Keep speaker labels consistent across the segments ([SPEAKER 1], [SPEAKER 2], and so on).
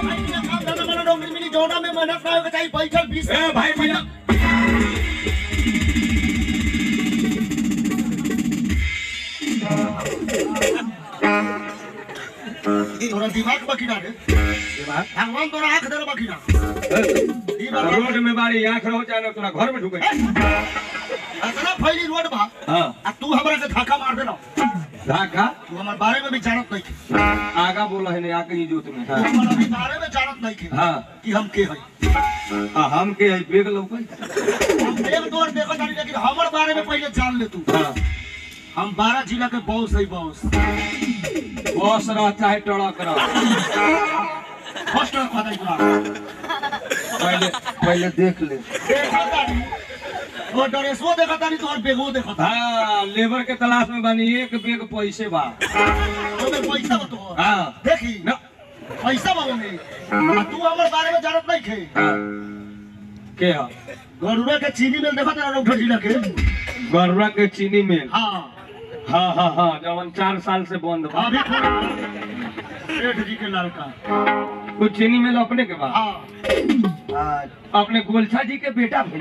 [SPEAKER 1] भाई बिना काम धंधा वाला नौकरी मिली जौना में मेहनत ना होके चाहिए बैठल बीस
[SPEAKER 2] ए भाई बिना
[SPEAKER 1] तोरा दिमाग बकीना रे भगवान तोरा आंख दे बकीना ई बात
[SPEAKER 2] रोड में बारी आंख रहो चाहे तोरा घर में ढुके
[SPEAKER 1] अतना फैली रोड बा
[SPEAKER 2] हाँ
[SPEAKER 1] आ तू हमरा से धक्का मार देना
[SPEAKER 2] धाका
[SPEAKER 1] तू हमारे बारे में भी जानत नहीं थी
[SPEAKER 2] आगा बोला है नहीं आगे ही जोत में
[SPEAKER 1] तू
[SPEAKER 2] हाँ
[SPEAKER 1] हमारे अभी बारे में जानत नहीं थी
[SPEAKER 2] हाँ
[SPEAKER 1] कि हम के हई
[SPEAKER 2] आ, हम के है बेग लौकै
[SPEAKER 1] हम एक दो देखो जानी लेकिन हमारे बारे में पहले जान ले तू
[SPEAKER 2] हाँ
[SPEAKER 1] हम बारह जिला के बॉस है बॉस
[SPEAKER 2] बस रह चाहे ट्रक रह
[SPEAKER 1] फर्स्ट रखा था इतना
[SPEAKER 2] पहले पहले देख ले
[SPEAKER 1] देखा तानी वो ड्रेसो देखा तानी तो और बेगो देखा था
[SPEAKER 2] हाँ लेबर के तलाश में बानी एक बेग पैसे बा
[SPEAKER 1] तो में पैसा बतो
[SPEAKER 2] हाँ
[SPEAKER 1] देखी
[SPEAKER 2] न
[SPEAKER 1] पैसा बा में आ तू हमारे बारे में जानत नहीं थे
[SPEAKER 2] हाँ के है
[SPEAKER 1] गरुड़ा के चीनी मिल देखा तारा रौठा जिला के
[SPEAKER 2] गरुआ के चीनी मिल
[SPEAKER 1] हाँ
[SPEAKER 2] हाँ हाँ हाँ जवन चार साल से बंद बा
[SPEAKER 1] अभी सेठ जी के लड़का
[SPEAKER 2] कुछ चीनी मिल अपने के बा
[SPEAKER 1] हाँ
[SPEAKER 2] अपने गोलछा जी के बेटा भी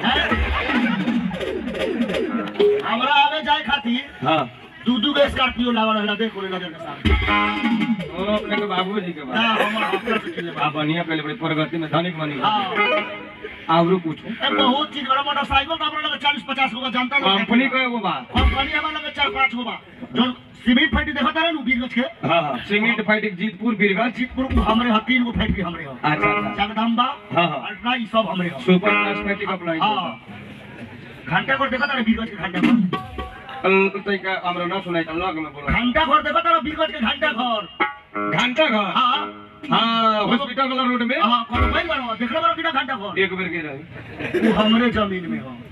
[SPEAKER 1] हमरा आवे जाए खातिर
[SPEAKER 2] हाँ
[SPEAKER 1] दू दू गो स्कॉर्पियो लावा रहला देखो रे नजर के साथ
[SPEAKER 2] वो अपने के बाबू जी के
[SPEAKER 1] ना
[SPEAKER 2] बा
[SPEAKER 1] हमर अपना से चले
[SPEAKER 2] आ बढ़िया पहले बड़ी प्रगति में धनिक बनी
[SPEAKER 1] हां
[SPEAKER 2] आवरो पूछो
[SPEAKER 1] ए बहुत चीज बड़ा मोटरसाइकिल का हमरा लगे 40 50 गो का जानता लोग
[SPEAKER 2] कंपनी का एगो बा
[SPEAKER 1] कंपनी हमरा लगे 4 5 गो बा जोन सीमेंट फैक्ट्री देखा तारे नु बीरगंज के
[SPEAKER 2] हाँ हाँ सीमेंट फाइटिंग जीतपुर बीरगंज
[SPEAKER 1] जीतपुर को हमरे ह तीन गो फैक्ट्री हमरे ह
[SPEAKER 2] अच्छा अच्छा
[SPEAKER 1] जगदम्बा
[SPEAKER 2] हाँ, हाँ।
[SPEAKER 1] अल्ट्रा ई सब हमरे ह
[SPEAKER 2] सुपर कॉस्मेटिक अप्लाई
[SPEAKER 1] हां घंटा घर देखा तारे बीरगंज के घंटा घर
[SPEAKER 2] कल तैका हमरा ना सुनाई त लग में बोला
[SPEAKER 1] घंटा घर देखा तारे बीरगंज के घंटा घर
[SPEAKER 2] घंटा घर
[SPEAKER 1] हां
[SPEAKER 2] हाँ हॉस्पिटल वाला रोड में
[SPEAKER 1] हां कोनो भाई बनो देखले बनो किना घंटा घर
[SPEAKER 2] एक बेर के रही
[SPEAKER 1] वो हमरे जमीन में हो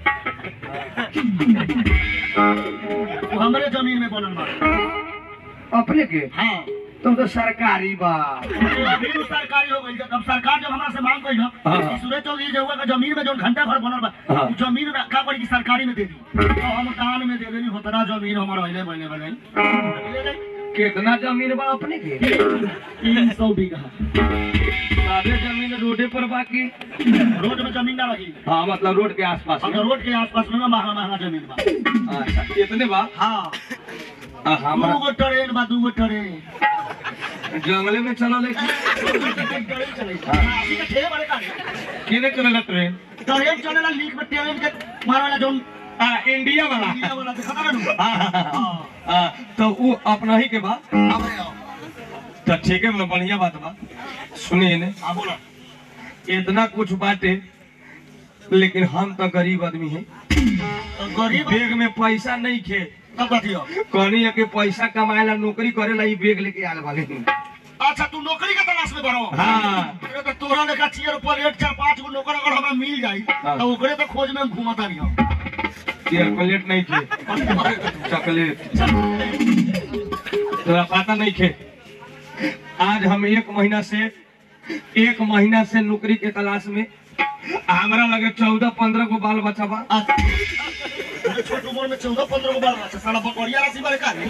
[SPEAKER 1] वो हमरे जमीन में बनल बा
[SPEAKER 2] अपने के
[SPEAKER 1] हाँ
[SPEAKER 2] तुम तो सरकारी बा
[SPEAKER 1] अभी भी सरकारी हो गई अब सरकार जब हमरा से मांग कइल
[SPEAKER 2] हाँ।
[SPEAKER 1] सूरज चौधरी जगह का जमीन में जो घंटा घर बनल बा
[SPEAKER 2] हाँ।
[SPEAKER 1] उ जमीन में का करी कि सरकारी में दे दी तो हम दान में दे देनी होतना जमीन हमारा पहले पहले बनाई
[SPEAKER 2] कितना जमीन बा अपने के
[SPEAKER 1] तीन सौ बीघा
[SPEAKER 2] सादे जमीन रोडे पर बाकी
[SPEAKER 1] रोड में जमीन ना रही
[SPEAKER 2] हाँ मतलब रोड के आसपास
[SPEAKER 1] हम
[SPEAKER 2] में
[SPEAKER 1] रोड के आसपास में महंगा महंगा जमीन बा
[SPEAKER 2] अच्छा कितने बा
[SPEAKER 1] हाँ
[SPEAKER 2] आ,
[SPEAKER 1] दू
[SPEAKER 2] हमरा
[SPEAKER 1] गो ट्रेन बा दू गो ट्रेन
[SPEAKER 2] जंगले में चलल है
[SPEAKER 1] ट्रेन चले अभी के ठेले बड़े का
[SPEAKER 2] किने चलल ट्रेन
[SPEAKER 1] ट्रेन चलेला लीक में ट्रेन के मारवाला जोन
[SPEAKER 2] आ इंडिया वाला
[SPEAKER 1] इंडिया वाला देखा ना नु
[SPEAKER 2] हाँ, हाँ, हाँ,
[SPEAKER 1] हां
[SPEAKER 2] हाँ, तो वो अपना ही के बा
[SPEAKER 1] हमरे आओ
[SPEAKER 2] तो ठीक है मतलब बढ़िया बात बा सुनिए ने
[SPEAKER 1] हां बोलो
[SPEAKER 2] इतना कुछ बाटे लेकिन हम तो गरीब आदमी है
[SPEAKER 1] तो गरीब
[SPEAKER 2] बैग में पैसा नहीं खे
[SPEAKER 1] तब बतियो
[SPEAKER 2] कहनी है कि पैसा कमाए ला नौकरी करे ला ई बैग लेके आल वाले
[SPEAKER 1] अच्छा तू नौकरी के तलाश में बड़ो
[SPEAKER 2] हाँ
[SPEAKER 1] तेरे तो तोरा लेखा चेयर पर एक चार पांच गो नौकर अगर हमें मिल जाई
[SPEAKER 2] हाँ।
[SPEAKER 1] तो ओकरे तो खोज में हम घूमता नहीं हम
[SPEAKER 2] चॉकलेट नहीं थे चॉकलेट तोरा पता नहीं खे आज हम एक महीना से एक महीना से नौकरी के तलाश में हमरा लगे चौदह पंद्रह गो बाल बच्चा बा
[SPEAKER 1] छोट उम्र में चौदह पंद्रह गो बाल बच्चा साला बकरिया राशि बारे का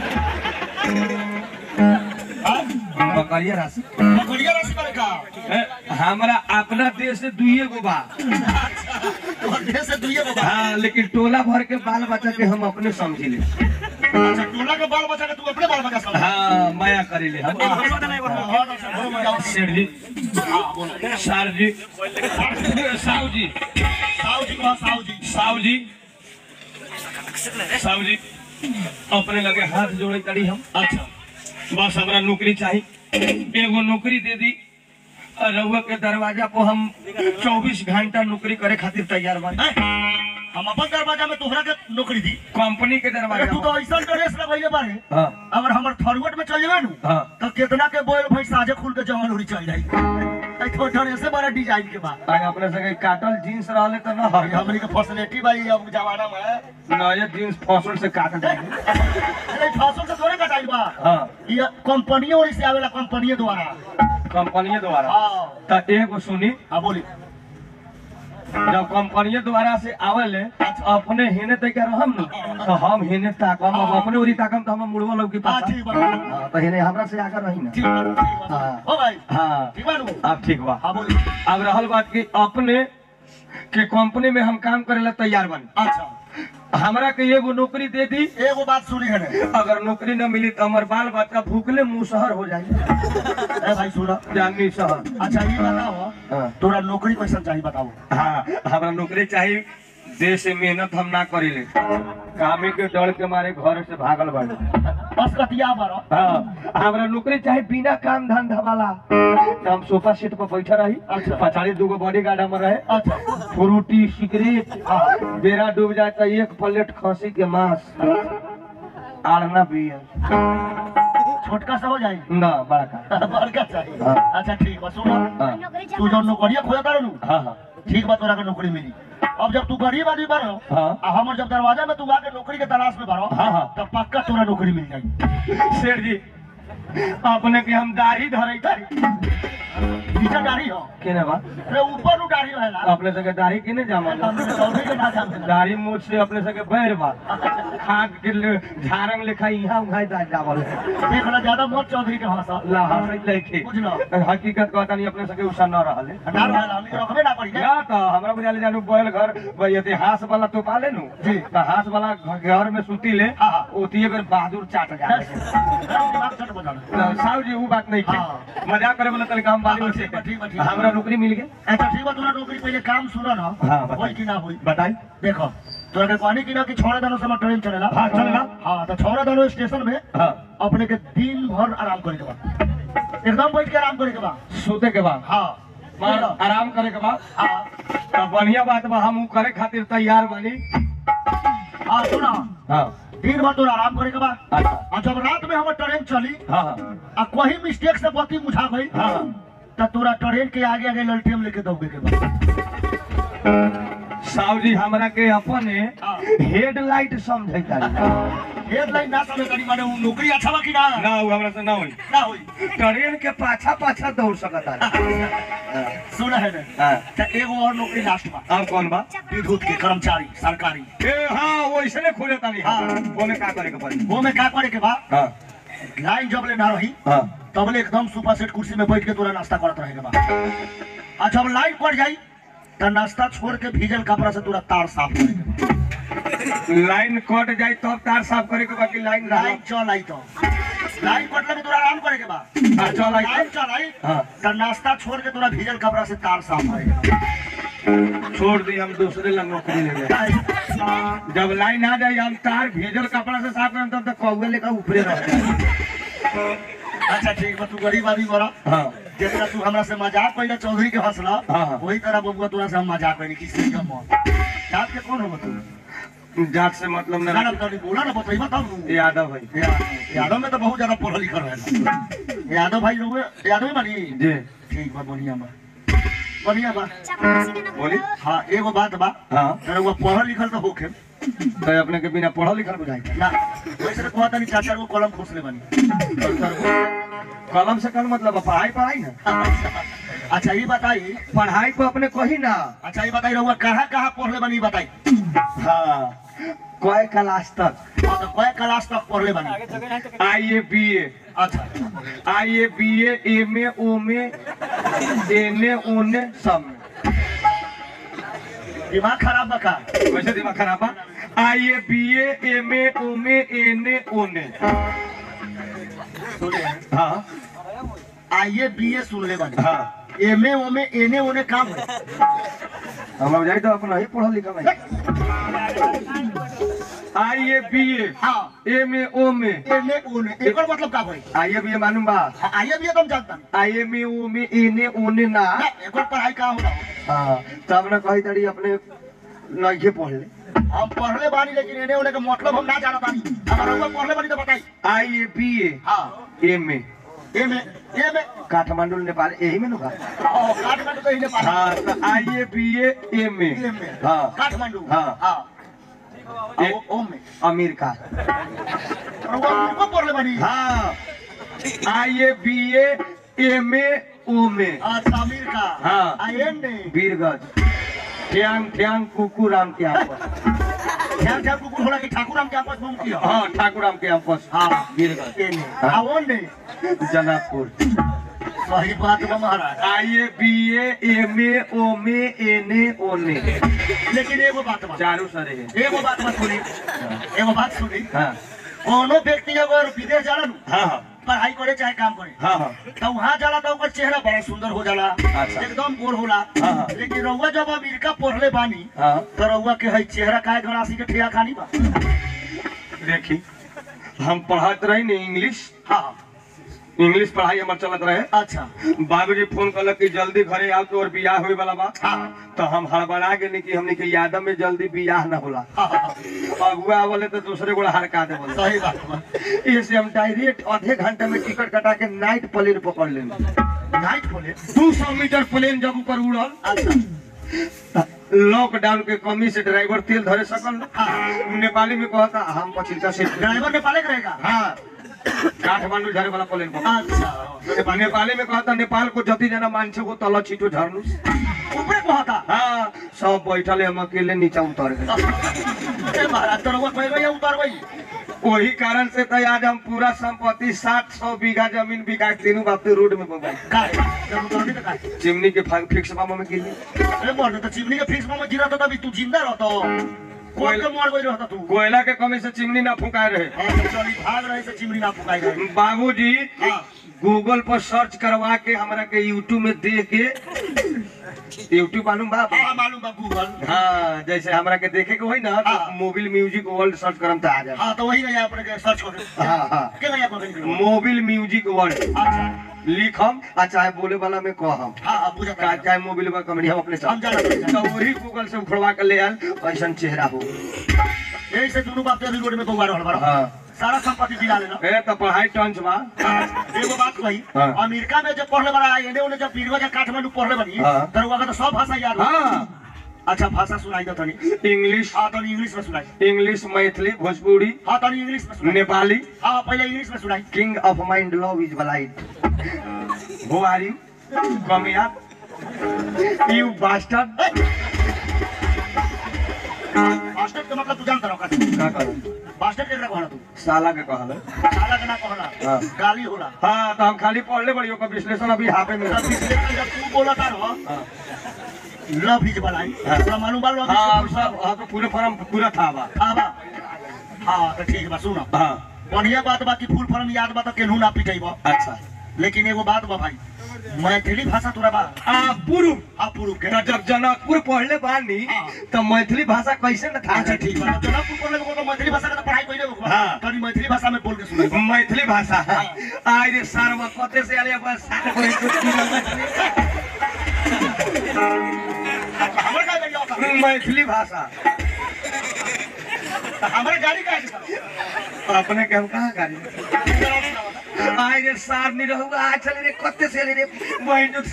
[SPEAKER 1] हाँ?
[SPEAKER 2] बकरिया राशि
[SPEAKER 1] बकरिया राशि बारे का
[SPEAKER 2] ए, हमरा अपना देश से दुइये गो बा
[SPEAKER 1] तोहर देह से दुइये गो बाल
[SPEAKER 2] हाँ लेकिन टोला भर के बाल बच्चा के हम अपने समझी ले
[SPEAKER 1] अच्छा टोला के बाल बच्चा के तू अपने बाल बच्चा समझ
[SPEAKER 2] हाँ माया करी ले हम
[SPEAKER 1] हाँ, हाँ, अच्छा, बड़ो मजा आओ।
[SPEAKER 2] सेठ जी
[SPEAKER 1] हाँ, बोलो।
[SPEAKER 2] सर जी साहू जी
[SPEAKER 1] साहू जी कहा साहू जी
[SPEAKER 2] साहू जी साहू जी अपने लगे हाथ जोड़े करी हम
[SPEAKER 1] अच्छा
[SPEAKER 2] बस हमरा नौकरी चाहिए एगो नौकरी दे दी और रउआ के दरवाजा पर हम 24 घंटा नौकरी करे खातिर तैयार बा
[SPEAKER 1] हैं? हम अपन दरवाजा में तोहरा के नौकरी दी
[SPEAKER 2] कंपनी के
[SPEAKER 1] अरे
[SPEAKER 2] दरवाजा
[SPEAKER 1] तू तो
[SPEAKER 2] पर।
[SPEAKER 1] ऐसा ड्रेस लगैले बारे
[SPEAKER 2] हाँ
[SPEAKER 1] अगर हमर थरवट में चल जावे नु
[SPEAKER 2] हाँ
[SPEAKER 1] तो कितना के बोल भाई साजे खुल के जंगल उड़ी चल जाई आई तो ड्रेस से बड़ा डिजाइन के बा
[SPEAKER 2] आज अपने सके काटल जींस रहले तो ना
[SPEAKER 1] अरे हमनी के फैसिलिटी भाई अब जमाना में
[SPEAKER 2] नया जींस फसल से काट दे
[SPEAKER 1] अरे फासो से थोड़े कटाई बा
[SPEAKER 2] हाँ
[SPEAKER 1] ये कंपनी और से आवेला कंपनी द्वारा
[SPEAKER 2] कंपनी द्वारा
[SPEAKER 1] हां
[SPEAKER 2] तो एगो सुनी
[SPEAKER 1] हां बोली
[SPEAKER 2] जब कंपनी द्वारा से आवेले अपने हेने तक रहम न तो हम हेने ताकम अब अपने उरी ताकम तो हम मुड़वा लोग की
[SPEAKER 1] हाँ
[SPEAKER 2] पास
[SPEAKER 1] ठीक बा
[SPEAKER 2] हाँ, तो हेने हमरा से आकर रही ना
[SPEAKER 1] ठीक बा ठीक बा
[SPEAKER 2] हाँ।
[SPEAKER 1] हो भाई
[SPEAKER 2] हाँ
[SPEAKER 1] ठीक बा नु
[SPEAKER 2] अब ठीक बा
[SPEAKER 1] हाँ बोली
[SPEAKER 2] अब रहल बात कि अपने के कंपनी में हम काम करेला तैयार बनी
[SPEAKER 1] अच्छा
[SPEAKER 2] हमरा के एगो नौकरी दे दी
[SPEAKER 1] एगो बात सुनी है ने
[SPEAKER 2] अगर नौकरी न मिली तो हमार बाल बच्चा भूखले मुसहर हो जाए
[SPEAKER 1] ए भाई सुनो
[SPEAKER 2] जानी शहर
[SPEAKER 1] अच्छा ये बताओ
[SPEAKER 2] हाँ।
[SPEAKER 1] तोरा नौकरी कैसन चाहिए बताओ
[SPEAKER 2] हाँ हमरा नौकरी चाहिए देश से मेहनत हम ना करीले कामे के डर के मारे घर से भागल बाड़े
[SPEAKER 1] बस कतिया बारो
[SPEAKER 2] हाँ हमरा नौकरी चाहे बिना काम धंधा वाला तो हम सोफा सेट पर बैठा रही
[SPEAKER 1] अच्छा।
[SPEAKER 2] पछाड़ी दूगो बॉडी गार्ड हमर रहे
[SPEAKER 1] अच्छा
[SPEAKER 2] फ्रूटी सिगरेट
[SPEAKER 1] हाँ।
[SPEAKER 2] बेरा डूब जाए तो एक प्लेट खसी के मांस आड़ना बियर
[SPEAKER 1] छोटका सा हो जाए
[SPEAKER 2] ना बड़ा का
[SPEAKER 1] बड़का चाहिए
[SPEAKER 2] हाँ।
[SPEAKER 1] अच्छा ठीक बा सुनो
[SPEAKER 2] हाँ
[SPEAKER 1] तू जो नौकरिया खोजा तारू नु
[SPEAKER 2] हाँ हाँ
[SPEAKER 1] ठीक बा तोरा के नौकरी मिली अब जब तू गरीब आदमी बारो
[SPEAKER 2] हाँ।
[SPEAKER 1] आ हमर जब दरवाजा में तू आके नौकरी के तलाश में बारो
[SPEAKER 2] हाँ, हाँ।
[SPEAKER 1] तब पक्का तोरा नौकरी मिल जाई
[SPEAKER 2] शेर जी अपने के हम दाढ़ी धरे तारी
[SPEAKER 1] नीचे दाढ़ी हो
[SPEAKER 2] केने बा
[SPEAKER 1] रे ऊपर नु दाढ़ी रहेला
[SPEAKER 2] अपने सके दाढ़ी केने जामल
[SPEAKER 1] हमने तो चौधरी के ना जानते
[SPEAKER 2] दाढ़ी मूछ से अपने सके बैर बा खाद के ले- झारंग लेखा यहाँ उहाँ दाढ़ी जामल
[SPEAKER 1] देख ला ज्यादा मत चौधरी के भाषा
[SPEAKER 2] ला हंसैत लइके
[SPEAKER 1] बुझलो।
[SPEAKER 2] हकीकत कहता नहीं अपने सके उषा न रहले
[SPEAKER 1] ना रहेला हमनी के रखबे ना पड़ी के
[SPEAKER 2] या तो हमरा बुझाले जानू बैल घर भाई यदि हास वाला तो पाले नु
[SPEAKER 1] जी।
[SPEAKER 2] तो हास वाला घ- घर में सुती ले
[SPEAKER 1] हाँ, हाँ।
[SPEAKER 2] ओतिए बेर बहादुर चाट जाले
[SPEAKER 1] दिमाग चट बजा
[SPEAKER 2] तो साहब जी वो बात नहीं
[SPEAKER 1] हाँ।
[SPEAKER 2] थी मजाक करे वाला तनिक हम बाली में से
[SPEAKER 1] ठीक बा, ठीक बा, ठीक बा।
[SPEAKER 2] हमरा नौकरी मिल गई
[SPEAKER 1] अच्छा ठीक बा तोरा नौकरी पहले काम सुनो ना
[SPEAKER 2] हाँ, बताइए।
[SPEAKER 1] होई कि ना होई
[SPEAKER 2] बताई
[SPEAKER 1] देखो तोरा के कहनी कि ना कि छोड़ा दानो समय ट्रेन चलेला
[SPEAKER 2] हाँ, चलेला।
[SPEAKER 1] हाँ तो छोड़ा दानो स्टेशन में
[SPEAKER 2] हाँ
[SPEAKER 1] अपने के दिन भर आराम करे के बा एकदम बैठ के आराम करे के बा
[SPEAKER 2] सोते के बाद
[SPEAKER 1] हाँ
[SPEAKER 2] मार आराम करे के बाद
[SPEAKER 1] हाँ
[SPEAKER 2] तो बढ़िया बात बा हम उ करे खातिर तैयार बानी
[SPEAKER 1] हाँ सुना
[SPEAKER 2] हाँ
[SPEAKER 1] दिन भर तोरा आराम करे के बा
[SPEAKER 2] अच्छा
[SPEAKER 1] और जब रात में हमर ट्रेन चली
[SPEAKER 2] हाँ हाँ
[SPEAKER 1] आ कोई मिस्टेक से बत्ती मुझा गई
[SPEAKER 2] हाँ
[SPEAKER 1] तो तोरा ट्रेन के आगे आगे ललटेम लेके दौड़े के बा
[SPEAKER 2] साहब जी हमरा के अपने
[SPEAKER 1] हाँ।
[SPEAKER 2] हेडलाइट समझे
[SPEAKER 1] हेडलाइन ना समझ करी माने उ नौकरी अच्छा बा कि ना
[SPEAKER 2] ना उ हमरा से ना होई
[SPEAKER 1] ना होई
[SPEAKER 2] ट्रेन के पाछा पाछा दौड़ सकता
[SPEAKER 1] सुना है ना
[SPEAKER 2] हाँ
[SPEAKER 1] तो एगो और नौकरी लास्ट बा
[SPEAKER 2] अब कौन बा
[SPEAKER 1] विद्युत के कर्मचारी सरकारी
[SPEAKER 2] ए हाँ वैसने खोले तानी
[SPEAKER 1] हाँ।
[SPEAKER 2] ओने का करे के पड़ी
[SPEAKER 1] वो में का करे के बा
[SPEAKER 2] हाँ
[SPEAKER 1] लाइन जब ले ना रही
[SPEAKER 2] हाँ
[SPEAKER 1] तबले एकदम सुपर सेट कुर्सी में बैठ के तोरा नाश्ता करत रहे के बा आ जब लाइन पड़ जाई तो नाश्ता छोड़ के भीजल कपड़ा से तोरा तार साफ करे के बा।
[SPEAKER 2] लाइन कट जाए तब तार साफ करे के बाकी लाइन
[SPEAKER 1] लाइन चल आई तो लाइन कटले में तोरा आराम करे के बा
[SPEAKER 2] हाँ, चल आई तो।
[SPEAKER 1] लाइन चल आई
[SPEAKER 2] हाँ।
[SPEAKER 1] तो नाश्ता छोड़ के तोरा भीजल कपड़ा से तार साफ करे के बा।
[SPEAKER 2] छोड़ दी हम दूसरे ला नौकरी ले जाए जब लाइन आ जाए हम तार भेजल कपड़ा से साफ करम तब तक कौवे लेकर ऊपरे रह जाए
[SPEAKER 1] अच्छा ठीक बा तू गरीब आदमी बड़ा
[SPEAKER 2] हाँ
[SPEAKER 1] जितना तू हमरा से मजाक कइला चौधरी के हंसला
[SPEAKER 2] हाँ, हाँ।
[SPEAKER 1] वही तरह बबुआ तोरा से हम मजाक कइनी किसी के मन जात के कौन हो तू
[SPEAKER 2] जात से मतलब न
[SPEAKER 1] गाना तनी बोला ना बताइबा तब नु
[SPEAKER 2] यादव भाई
[SPEAKER 1] या- यादव में तो बहुत ज्यादा पढ़ल लिखल रहे यादव भाई लोग यादव ही बनी
[SPEAKER 2] जी
[SPEAKER 1] ठीक बा बढ़िया बा बढ़िया बा
[SPEAKER 2] बोली
[SPEAKER 1] हाँ एगो बात बा
[SPEAKER 2] हाँ
[SPEAKER 1] तेरे वो पढ़ल लिखल तो होखे
[SPEAKER 2] तो अपने के बिना पढ़ल लिखल बुझाई
[SPEAKER 1] ना वैसे तो कहता नहीं चाचा को कलम खोसले बनी
[SPEAKER 2] कलम से कल मतलब है पढ़ाई पढ़ाई ना
[SPEAKER 1] अच्छा ये बताई
[SPEAKER 2] पढ़ाई को अपने कही ना
[SPEAKER 1] अच्छा ये बताई रहुआ कहाँ कहाँ पढ़ले बनी बताई
[SPEAKER 2] हाँ कय क्लास तक
[SPEAKER 1] हाँ तो कय क्लास तक पढ़ले बनी
[SPEAKER 2] आई ए बी ए
[SPEAKER 1] अच्छा
[SPEAKER 2] I A B A M A Om A N A ओन ए सब में
[SPEAKER 1] दिमाग खराब बका
[SPEAKER 2] वैसे दिमाग खराब बा I A B A M A Om A N A ओन ए
[SPEAKER 1] सुने
[SPEAKER 2] हाँ
[SPEAKER 1] आई ए बी ए सुन ले बनी
[SPEAKER 2] हाँ
[SPEAKER 1] एम ए ओमे एने ओने काम है
[SPEAKER 2] हम जाए तो अपना ही पढ़ल लिखल है आई ए बी ए
[SPEAKER 1] हाँ
[SPEAKER 2] एम ए ओम ए
[SPEAKER 1] एने ओने एकर मतलब का भाई
[SPEAKER 2] आई ए बी ए मालूम बा
[SPEAKER 1] आई ए बी ए तुम जानता नहीं
[SPEAKER 2] I am A Om A N A ओन ए ना
[SPEAKER 1] ना एकर पढ़ाई का होला
[SPEAKER 2] हाँ तब ना कही तड़ी अपने नहीं पढ़ ले
[SPEAKER 1] हम पढ़ले बानी लेकिन एने ओने का मतलब हम ना जानत बानी अगर रहुआ पढ़ले बानी तो बताई
[SPEAKER 2] आई ए बी ए
[SPEAKER 1] हाँ
[SPEAKER 2] एम ए
[SPEAKER 1] एमे एमे
[SPEAKER 2] काठमांडू नेपाल यही में नुका
[SPEAKER 1] ओ काठमांडू तो इने पास
[SPEAKER 2] हाँ तो आई ए बी ए एम ए
[SPEAKER 1] एमे
[SPEAKER 2] हाँ
[SPEAKER 1] काठमांडू
[SPEAKER 2] हाँ।
[SPEAKER 1] हाँ
[SPEAKER 2] ए-
[SPEAKER 1] ओ ओमे
[SPEAKER 2] अमेरिका
[SPEAKER 1] रहुआ उनको पढ़ले बानी
[SPEAKER 2] हाँ आई A B A M A Om ए
[SPEAKER 1] अच्छा अमेरिका
[SPEAKER 2] हाँ।
[SPEAKER 1] आ एने
[SPEAKER 2] वीरगंज ठ्यांग ठ्यांग कुकू राम के आपस
[SPEAKER 1] ध्यान ध्यान कुकुर होला कि ठाकुर राम के आपस में उनकी हो
[SPEAKER 2] हाँ ठाकुर राम के आपस
[SPEAKER 1] हाँ
[SPEAKER 2] गिर गए
[SPEAKER 1] एने आ ओने
[SPEAKER 2] जनकपुर
[SPEAKER 1] सही बात बा महाराज
[SPEAKER 2] आई ए बी ए एम ए ओ में एन ए ओने
[SPEAKER 1] लेकिन एगो बात बा
[SPEAKER 2] चारू सरे है
[SPEAKER 1] एगो बात बा सुनी एगो बात सुनी
[SPEAKER 2] हाँ
[SPEAKER 1] कोनो व्यक्ति अगर विदेश जाला नु
[SPEAKER 2] हाँ हाँ
[SPEAKER 1] पढ़ाई करे चाहे काम करे
[SPEAKER 2] हाँ हाँ
[SPEAKER 1] तो वहाँ जाला तो ओकर चेहरा बड़ा सुंदर हो जाला
[SPEAKER 2] अच्छा।
[SPEAKER 1] एकदम गोर होला
[SPEAKER 2] हाँ, हाँ।
[SPEAKER 1] लेकिन रउआ जब अमेरिका पढ़ले बानी
[SPEAKER 2] हाँ
[SPEAKER 1] तो रउआ के है चेहरा काहे गणासी के ठिया खानी बा
[SPEAKER 2] देखी हम पढ़ाते रही ने इंग्लिश
[SPEAKER 1] हाँ
[SPEAKER 2] इंग्लिश पढ़ाई हमार चलत रहे
[SPEAKER 1] अच्छा
[SPEAKER 2] बाबूजी फोन कलक कि जल्दी घरे आओ तो और बियाह होए वाला बा
[SPEAKER 1] हाँ
[SPEAKER 2] तो हम हड़बड़ा गेनी कि हमनी के यादव में जल्दी बियाह न होला
[SPEAKER 1] हाँ, हाँ,
[SPEAKER 2] अगुआ आवले तो दूसरे गोड़ा हड़का दे बोले
[SPEAKER 1] सही बात बा
[SPEAKER 2] इससे हम डायरेक्ट आधे घंटे में टिकट कटा के नाइट प्लेन पकड़ लेनी
[SPEAKER 1] नाइट खोले
[SPEAKER 2] दू सौ मीटर प्लेन जब ऊपर उड़ल
[SPEAKER 1] अच्छा
[SPEAKER 2] लॉकडाउन के कमी से ड्राइवर तेल धरे सकल
[SPEAKER 1] हाँ
[SPEAKER 2] नेपाली में कहता हम पचिंता से
[SPEAKER 1] ड्राइवर नेपाले के रहेगा
[SPEAKER 2] हाँ काठमांडू झरे वाला प्लेन पकड़
[SPEAKER 1] अच्छा
[SPEAKER 2] नेपाली में कहता नेपाल को जति जना मान्छे को तल छिटो झर्नु
[SPEAKER 1] ऊपरे कहता
[SPEAKER 2] हाँ सब बैठले हम अकेले नीचे उतर गए
[SPEAKER 1] ए महाराज तो रउआ कोई या उतर गई
[SPEAKER 2] वही कारण से तो आज हम पूरा संपत्ति सात सौ बीघा जमीन बिका के तीनों बाप रोड में बगाई
[SPEAKER 1] काहे जब उतरनी तो काहे
[SPEAKER 2] चिमनी के फा- फिक्स मामा में गिरी
[SPEAKER 1] अरे मर तो चिमनी के फिक्स में गिरा तो तभी तू जिंदा रहतो कोई के मर गई रहता तू
[SPEAKER 2] कोयला के कमी से चिमनी ना फुकाए रहे
[SPEAKER 1] हाँ, तो चली भाग रहे से चिमनी ना फुकाई रहे
[SPEAKER 2] बाबूजी
[SPEAKER 1] हाँ
[SPEAKER 2] गूगल पर सर्च करवा के हमरा के यूट्यूब में देख के यूट्यूब मालूम बा
[SPEAKER 1] हाँ मालूम बा गूगल
[SPEAKER 2] हाँ जैसे हमरा के देखे के होई ना
[SPEAKER 1] हाँ।
[SPEAKER 2] तो मोबिल म्यूजिक वर्ल्ड सर्च करम तो आ जाए
[SPEAKER 1] हाँ तो वही गया अपने के सर्च कर
[SPEAKER 2] हाँ हाँ
[SPEAKER 1] के गया अपने
[SPEAKER 2] मोबिल म्यूजिक वर्ल्ड
[SPEAKER 1] अच्छा
[SPEAKER 2] लिखम आ चाहे बोले वाला में कहम
[SPEAKER 1] हाँ हाँ बुझा
[SPEAKER 2] का चाहे मोबिल पर कंपनी हम अपने
[SPEAKER 1] हम
[SPEAKER 2] साथ
[SPEAKER 1] जाना
[SPEAKER 2] तो वही गूगल से उखड़वा के ले आयल ऐसा चेहरा हो
[SPEAKER 1] यही से दोनों बाप अभी रोड में बउआ रहल बड़ा
[SPEAKER 2] हाँ
[SPEAKER 1] सारा संपत्ति दिला लेना
[SPEAKER 2] ए तो पढ़ाई टंच बा
[SPEAKER 1] हाँ, एगो बात कही
[SPEAKER 2] हाँ।
[SPEAKER 1] अमेरिका में जब पढ़ले बड़ा एने ओने जब बीरवा जब काठमांडू पढ़ले बनी
[SPEAKER 2] हाँ।
[SPEAKER 1] तो रउआ के तो सब भाषा याद हो
[SPEAKER 2] हाँ
[SPEAKER 1] अच्छा भाषा सुनाई दो तनी
[SPEAKER 2] इंग्लिश
[SPEAKER 1] हाँ तनी इंग्लिश में सुनाई
[SPEAKER 2] इंग्लिश मैथिली भोजपुरी
[SPEAKER 1] हाँ तनी इंग्लिश में सुनाई
[SPEAKER 2] नेपाली
[SPEAKER 1] हाँ पहले इंग्लिश में सुनाई
[SPEAKER 2] king of mind love is blind who are you come here you bastard
[SPEAKER 1] master के मतलब तू जानता रहो का
[SPEAKER 2] का करूं
[SPEAKER 1] मास्टर के कहला तू
[SPEAKER 2] साला के कहल
[SPEAKER 1] साला के ना कहला
[SPEAKER 2] हाँ।
[SPEAKER 1] गाली होला
[SPEAKER 2] हाँ तो हम खाली पढ़ले बड़ी ओकर विश्लेषण अभी हाफे में
[SPEAKER 1] तब विश्लेषण जब तू बोलता रहो
[SPEAKER 2] हाँ
[SPEAKER 1] लव इज बलाई
[SPEAKER 2] हाँ।
[SPEAKER 1] तोरा मालूम बा लव
[SPEAKER 2] हाँ
[SPEAKER 1] इज
[SPEAKER 2] सब हाँ तो पूरे फॉर्म पूरा था बा
[SPEAKER 1] हाँ बा हाँ तो ठीक बा सुनो
[SPEAKER 2] हाँ
[SPEAKER 1] बढ़िया बात बा कि फुल फॉर्म याद बा तो केनहू ना पिटैबो
[SPEAKER 2] अच्छा
[SPEAKER 1] लेकिन एगो बात बा भाई मैथिली भाषा तोरा बा
[SPEAKER 2] आ पूर्व
[SPEAKER 1] हाँ पूर्व के
[SPEAKER 2] तो जब जनकपुर पढ़ले बानी
[SPEAKER 1] हाँ।
[SPEAKER 2] तो मैथिली भाषा कैसे न था
[SPEAKER 1] अच्छा ठीक बा तो जनकपुर पढ़ले को तो मैथिली भाषा का तो पढ़ाई कइले हो
[SPEAKER 2] हाँ।
[SPEAKER 1] तनी मैथिली भाषा में बोल के सुनाई
[SPEAKER 2] मैथिली भाषा आय रे सारवा कते से आले बस साथ कोई कुछ
[SPEAKER 1] हमर का गइया होता
[SPEAKER 2] मैथिली भाषा
[SPEAKER 1] हमरे गाड़ी का है
[SPEAKER 2] अपने के हम कहाँ गाड़ी आय रे सार नहीं रहूगा आ चले रे कते से आले रे बहन जो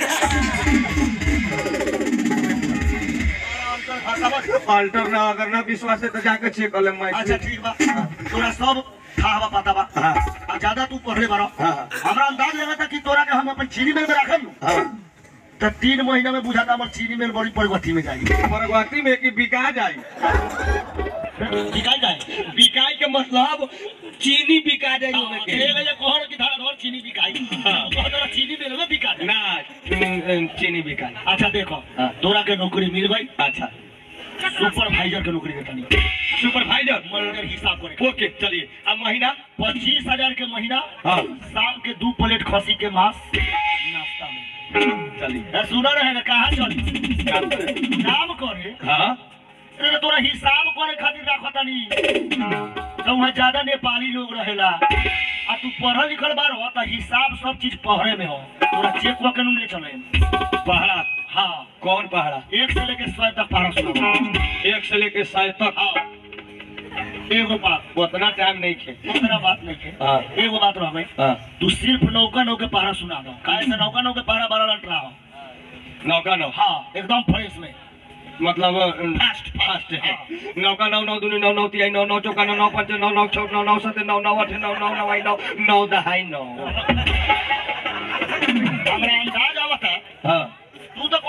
[SPEAKER 2] अल्टर ना अगर ना विश्वास है तो जाके चेक कर ले
[SPEAKER 1] अच्छा
[SPEAKER 2] मैथिली
[SPEAKER 1] ठीक बा तोरा सब था बा पता बा
[SPEAKER 2] हाँ
[SPEAKER 1] आ ज्यादा तू पढ़ले बारो
[SPEAKER 2] हाँ, हाँ।
[SPEAKER 1] हमरा अंदाज लगा था कि तोरा के हम अपन चीनी मिल में रखम नु
[SPEAKER 2] हाँ
[SPEAKER 1] तो तीन महीना में बुझाता हमर चीनी मिल बड़ी प्रगति में जाई
[SPEAKER 2] परगति में कि बिका जाए
[SPEAKER 1] बिकाई जाए
[SPEAKER 2] बिकाई के मतलब चीनी बिका जाए ओमे के
[SPEAKER 1] ए गया कहर की धारा धर चीनी बिकाई हां तोरा चीनी मिल में बिका जाए
[SPEAKER 2] ना उम, चीनी बिका
[SPEAKER 1] अच्छा देखो
[SPEAKER 2] हाँ।
[SPEAKER 1] तोरा के नौकरी मिल गई
[SPEAKER 2] अच्छा
[SPEAKER 1] सुपरवाइजर के नौकरी देता नहीं
[SPEAKER 2] सुपरवाइजर
[SPEAKER 1] मैनेजर हिसाब करे
[SPEAKER 2] ओके चलिए अब महीना
[SPEAKER 1] पच्चीस हजार के महीना
[SPEAKER 2] हाँ
[SPEAKER 1] शाम के दो प्लेट खसी के मांस नाश्ता में
[SPEAKER 2] चलिए
[SPEAKER 1] ए, सुना रहे ना कहाँ चली
[SPEAKER 2] काम करें।
[SPEAKER 1] काम करे
[SPEAKER 2] हाँ
[SPEAKER 1] अरे तोरा हिसाब करे खातिर रखता नहीं तो वहाँ ज्यादा नेपाली लोग रहेला आ तू पढ़ल लिखल बार हो तो हिसाब सब चीज पहरे में हो तोरा चेक वो कानून ले चले
[SPEAKER 2] पहाड़ा
[SPEAKER 1] हाँ
[SPEAKER 2] कौन पहाड़ा
[SPEAKER 1] एक से लेके सौ तक पढ़ा सुना
[SPEAKER 2] एक से लेके सात तक
[SPEAKER 1] हाँ एगो बात
[SPEAKER 2] उतना टाइम नहीं खे
[SPEAKER 1] उतना बात नहीं है
[SPEAKER 2] हाँ
[SPEAKER 1] एगो बात रह भाई
[SPEAKER 2] हाँ
[SPEAKER 1] तू सिर्फ नौका नौ के पहरा सुना दो काहे से नौका नौ के पहरा बारह लट रहा हो
[SPEAKER 2] नौका नौ
[SPEAKER 1] हाँ एकदम फ्रेश में
[SPEAKER 2] मतलब
[SPEAKER 1] फास्ट
[SPEAKER 2] फास्ट है नौका नौ नौ दूनी नौ नौ तिहाई नौ नौ चौका नौ नौ पंच नौ नौ छौ नौ नौ सत नौ नौ अठ नौ नौ नौ नौ नौ दहाई नौ
[SPEAKER 1] हमरा अंदाज आवता
[SPEAKER 2] हाँ
[SPEAKER 1] तू तो कहता रे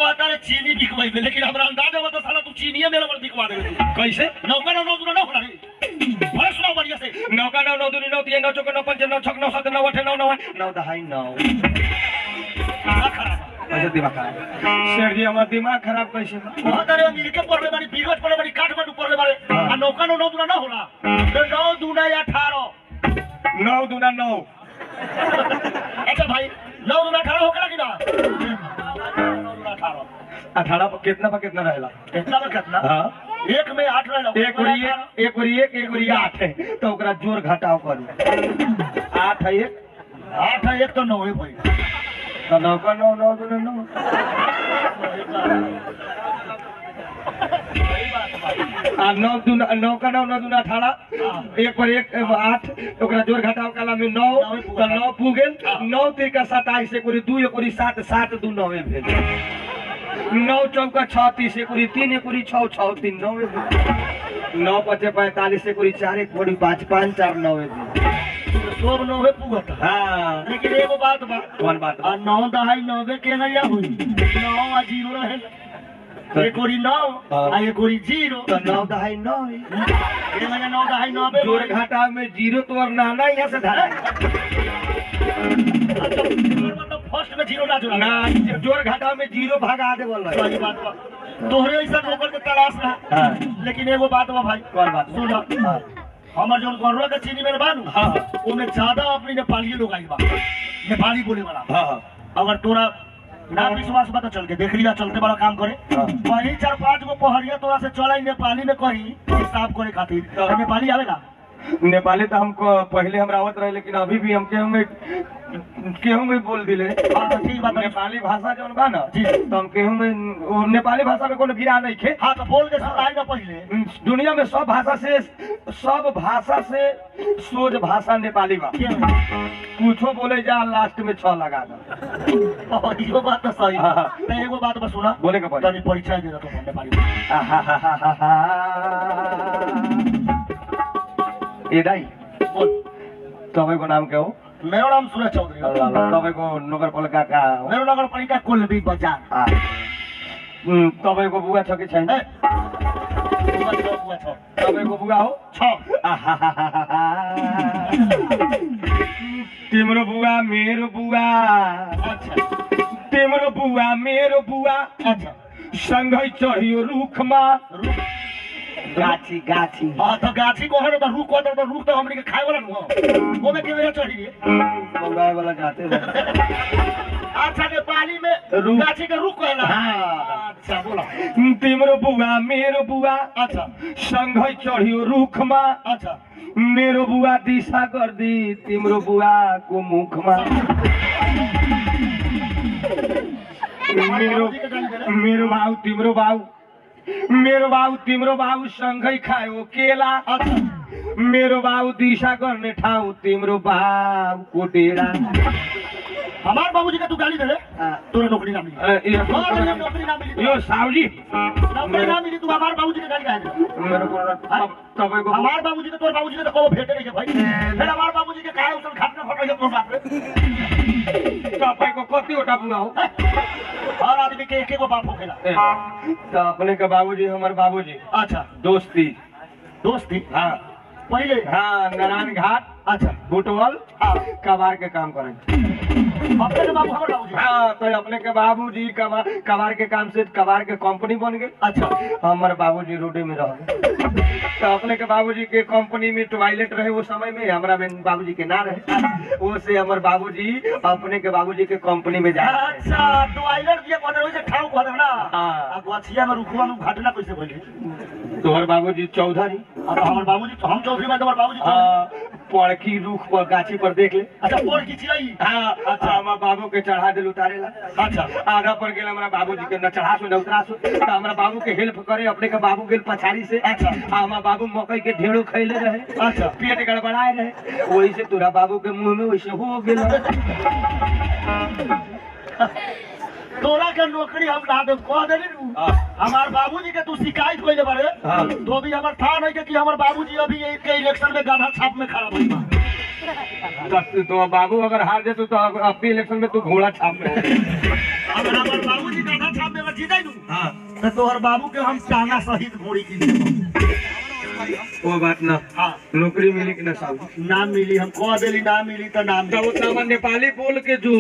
[SPEAKER 1] चीनी बिकवाई में लेकिन हमरा अंदाजा बता साला तू चीनीए मेरे पर बिकवा दे
[SPEAKER 2] कैसे
[SPEAKER 1] नौका नौ नौ दूना नौ होला रे बड़ा सुनाओ बढ़िया से
[SPEAKER 2] नौका नौ नौ दूनी नौ तीन नौ चौका नौ पंच नौ छक नौ सात नौ आठ नौ नौ नौ दहाई नौ
[SPEAKER 1] का खराब
[SPEAKER 2] कैसे दिमाग खराब शेर जी हमारा दिमाग खराब कैसे बा?
[SPEAKER 1] बहुत अरे अमेरिका पढ़ले बारी बिगत पढ़ले बारी काठमांडू पढ़ले बारे आ नौका नौ नौ दूना ना होला तो नौ दूना या अठारह
[SPEAKER 2] नौ दूना नौ
[SPEAKER 1] अच्छा भाई नौ दूना अठारह होगा कि ना नौ दूना अठारह
[SPEAKER 2] अठारह पर कितना पर कितना रहेला
[SPEAKER 1] कितना में कितना
[SPEAKER 2] हाँ
[SPEAKER 1] एक में आठ रहेला
[SPEAKER 2] एक और एक एक और एक एक और आठ है तो ओकरा जोड़ घटाव करू आठ है एक
[SPEAKER 1] आठ है एक तो नौ है भाई
[SPEAKER 2] तो नौ का नौ नौ दूना नौ आ नौ दूना नौ का नौ नौ दूना अठारह एक पर एक एगो आठ ओकरा जोड़ घटाव काला में नौ तो नौ पू गेल नौ तीन सताइस एक दू एक सात सात दू नौ भेल नौ चौका छत्तीस एक तीन एक छः छः तीन नौ नौ पचे पैंतालीस एक चार एक पाँच पाँच चार नौ
[SPEAKER 1] सब नौ है पुगत
[SPEAKER 2] हाँ
[SPEAKER 1] लेकिन एगो बात बा
[SPEAKER 2] कौन बात
[SPEAKER 1] आ नौ दहाई नौबे के नैया हुई नौ आ जीरो रहे एक ओरी नौ आ एक ओरी जीरो
[SPEAKER 2] तो नौ दहाई नौ
[SPEAKER 1] के नैया नौ दहाई नौबे
[SPEAKER 2] जोड़ घाटा में जीरो तो और नाना यहाँ से धरा
[SPEAKER 1] मतलब फर्स्ट में जीरो ना जोड़ा
[SPEAKER 2] ना जोड़ घाटा में जीरो भगा दे बोल
[SPEAKER 1] सही बात बा तोहरे ऐसा नौकर के तलाश रहा
[SPEAKER 2] हाँ
[SPEAKER 1] लेकिन एगो बात बा भाई
[SPEAKER 2] कौन बात
[SPEAKER 1] सुन
[SPEAKER 2] हाँ
[SPEAKER 1] हमर जोन गरुआ के चीनी में बानू
[SPEAKER 2] हाँ
[SPEAKER 1] ओमे ज्यादा अपनी नेपाली लोग आई बा नेपाली बोले वाला
[SPEAKER 2] हाँ हाँ
[SPEAKER 1] अगर तोरा ना विश्वास बता चल के देख लिया चलते बड़ा काम करे
[SPEAKER 2] हाँ।
[SPEAKER 1] वही चार पांच गो पहरिया तोरा से चला नेपाली में कही हिसाब करे खातिर
[SPEAKER 2] हाँ।
[SPEAKER 1] तो नेपाली आवेला
[SPEAKER 2] नेपाली तो हमको पहले हम रावत रहे लेकिन अभी भी हम केहू में केहू में बोल दिले
[SPEAKER 1] हाँ तो ठीक बात है
[SPEAKER 2] नेपाली भाषा जौन बा ना
[SPEAKER 1] जी।
[SPEAKER 2] तो हम केहू में वो नेपाली भाषा में कोनो गिरा नहीं खे
[SPEAKER 1] हाँ तो बोल के सुनाई ना पहले
[SPEAKER 2] दुनिया में सब भाषा से सब भाषा से सोच भाषा नेपाली बा
[SPEAKER 1] के
[SPEAKER 2] कुछो बोले जा लास्ट में छ लगा दो
[SPEAKER 1] और इहो बात तो सही
[SPEAKER 2] हाँ, हाँ।
[SPEAKER 1] तो एगो बात बस सुना
[SPEAKER 2] बोले के पड़ी
[SPEAKER 1] तनी परिचय दे दो तुम नेपाली में।
[SPEAKER 2] ए दाई
[SPEAKER 1] बोल
[SPEAKER 2] तपाईँको नाम के हो
[SPEAKER 1] मेरो नाम सूरज चौधरी हो
[SPEAKER 2] तपाईँको नगरपालिका कहाँ हो
[SPEAKER 1] मेरो नगरपालिका कुलबी बजार
[SPEAKER 2] आ, उम्, तपाईँको बुवा छ कि छैन
[SPEAKER 1] ए, बुवा छ, बुवा छ।
[SPEAKER 2] तपाईँको बुवा हो
[SPEAKER 1] छ।
[SPEAKER 2] तिम्रो बुवा मेरो बुवा
[SPEAKER 1] अच्छा
[SPEAKER 2] तिम्रो बुवा मेरो बुवा
[SPEAKER 1] अच्छा
[SPEAKER 2] सँगै चढियो रुखमा
[SPEAKER 1] रुख
[SPEAKER 2] गाछी गाछी
[SPEAKER 1] हाँ तो गाछी को है तो रुख को तो रुख तो हमने के खाए वाला नुह ओमे के मेरा चढ़ी रे
[SPEAKER 2] बौराए वाला गाते
[SPEAKER 1] अच्छा नेपाली में
[SPEAKER 2] रुख।
[SPEAKER 1] गाछी के रुख कहला
[SPEAKER 2] हाँ।
[SPEAKER 1] अच्छा बोला
[SPEAKER 2] तिम्रो बुवा मेरो बुवा
[SPEAKER 1] अच्छा
[SPEAKER 2] सँगै चढ्यो रुखमा
[SPEAKER 1] अच्छा
[SPEAKER 2] मेरो बुवा दिशा गर्दी तिम्रो बुवाको मुखमा मेरो मेरो भाउ तिम्रो भाउ मेरो भाउ तिम्रो भाउ सँगै खायो केला
[SPEAKER 1] अच्छा
[SPEAKER 2] मेरो भाउ दिशा गर्ने ठाउँ तिम्रो भाउको डेरा
[SPEAKER 1] हमार बाबूजी का तू गाली दे रे
[SPEAKER 2] अ,
[SPEAKER 1] तोरे नौकरी ना मिली
[SPEAKER 2] यो-
[SPEAKER 1] हाँ, तेरे नौकरी ना मिली
[SPEAKER 2] यो साउली
[SPEAKER 1] नौकरी ना मिली तू हमार बाबूजी के गाली काहे दे
[SPEAKER 2] मेरो कुरा तप- तपाईँको
[SPEAKER 1] हमार बाबूजी के तोर बाबूजी के तो कबो भेटे नहीं के भाई फिर हमार बाबूजी के काहे उसल खाट में फटो ये तोर बाप रे
[SPEAKER 2] तपाईँको कतिवटा बुवा हो
[SPEAKER 1] हर आदमी के एक एक गो बाप होखेला
[SPEAKER 2] ए, त अपनेको बाबुजी हमर बाबुजी
[SPEAKER 1] अच्छा
[SPEAKER 2] दोस्ती
[SPEAKER 1] दोस्ती
[SPEAKER 2] हाँ
[SPEAKER 1] पहले
[SPEAKER 2] हाँ नारायण घाट
[SPEAKER 1] अच्छा
[SPEAKER 2] बुटवल
[SPEAKER 1] हाँ
[SPEAKER 2] कबार के काम करें
[SPEAKER 1] अपने के बाबू हमर बाबूजी
[SPEAKER 2] हाँ तो अपने के बाबूजी कबार कबार के काम से कबार के कंपनी बन गए
[SPEAKER 1] अच्छा
[SPEAKER 2] हमारे बाबूजी रोडे में रह गए तो अपने के बाबूजी के कंपनी में टॉयलेट रहे वो समय में हमारा में बाबूजी के ना रहे वो से हमारे बाबूजी अपने के बाबूजी के कंपनी में जा
[SPEAKER 1] अच्छा तो आइलर दिया कहते रहे ठाव कहते ना
[SPEAKER 2] हाँ।
[SPEAKER 1] आ गछिया में रुखवा में घटना कैसे भइले
[SPEAKER 2] तोहर बाबूजी चौधरी
[SPEAKER 1] अब हमर बाबूजी तो हम चौधरी में तो हमर बाबूजी चौधरी।
[SPEAKER 2] हाँ पड़की रूख पर गाछी पर देख ले
[SPEAKER 1] अच्छा पोर की चिड़ई
[SPEAKER 2] हाँ अच्छा हमारा बाबू के चढ़ा दिल उतारे ला
[SPEAKER 1] अच्छा
[SPEAKER 2] आधा पर गेल हमारा बाबूजी के न चढ़ा सो न उतरा सो तो हमारा बाबू के हेल्प करे अपने के बाबू गेल पछाड़ी से
[SPEAKER 1] अच्छा।
[SPEAKER 2] आ हमारा बाबू मकई के ढेड़ो खैले रहे
[SPEAKER 1] अच्छा।
[SPEAKER 2] पेट गड़बड़ाए रहे वही से तोरा बाबू के मुंह में वैसे हो गेल
[SPEAKER 1] तोरा के नौकरी हम ना दे कह देली नु
[SPEAKER 2] हाँ।
[SPEAKER 1] हमार बाबूजी के तू शिकायत कइले बारे
[SPEAKER 2] हाँ।
[SPEAKER 1] तो भी हमर था नहीं के कि हमर बाबूजी अभी के इलेक्शन में गाधा छाप में खड़ा भइल बा
[SPEAKER 2] तो, तो बाबू अगर हार जेतु तो अब- अब इलेक्शन में तू घोड़ा छाप में
[SPEAKER 1] अगर हमर बाबूजी गाधा छाप में अगर जीतै नु तो तोहर बाबू के हम टांगा सहित घोड़ी की देबो।
[SPEAKER 2] वो बात ना
[SPEAKER 1] हाँ
[SPEAKER 2] नौकरी मिली कि ना साहब
[SPEAKER 1] ना मिली हम कह देली ना मिली तो ना
[SPEAKER 2] तब
[SPEAKER 1] मिली
[SPEAKER 2] उतना हम नेपाली बोल के जो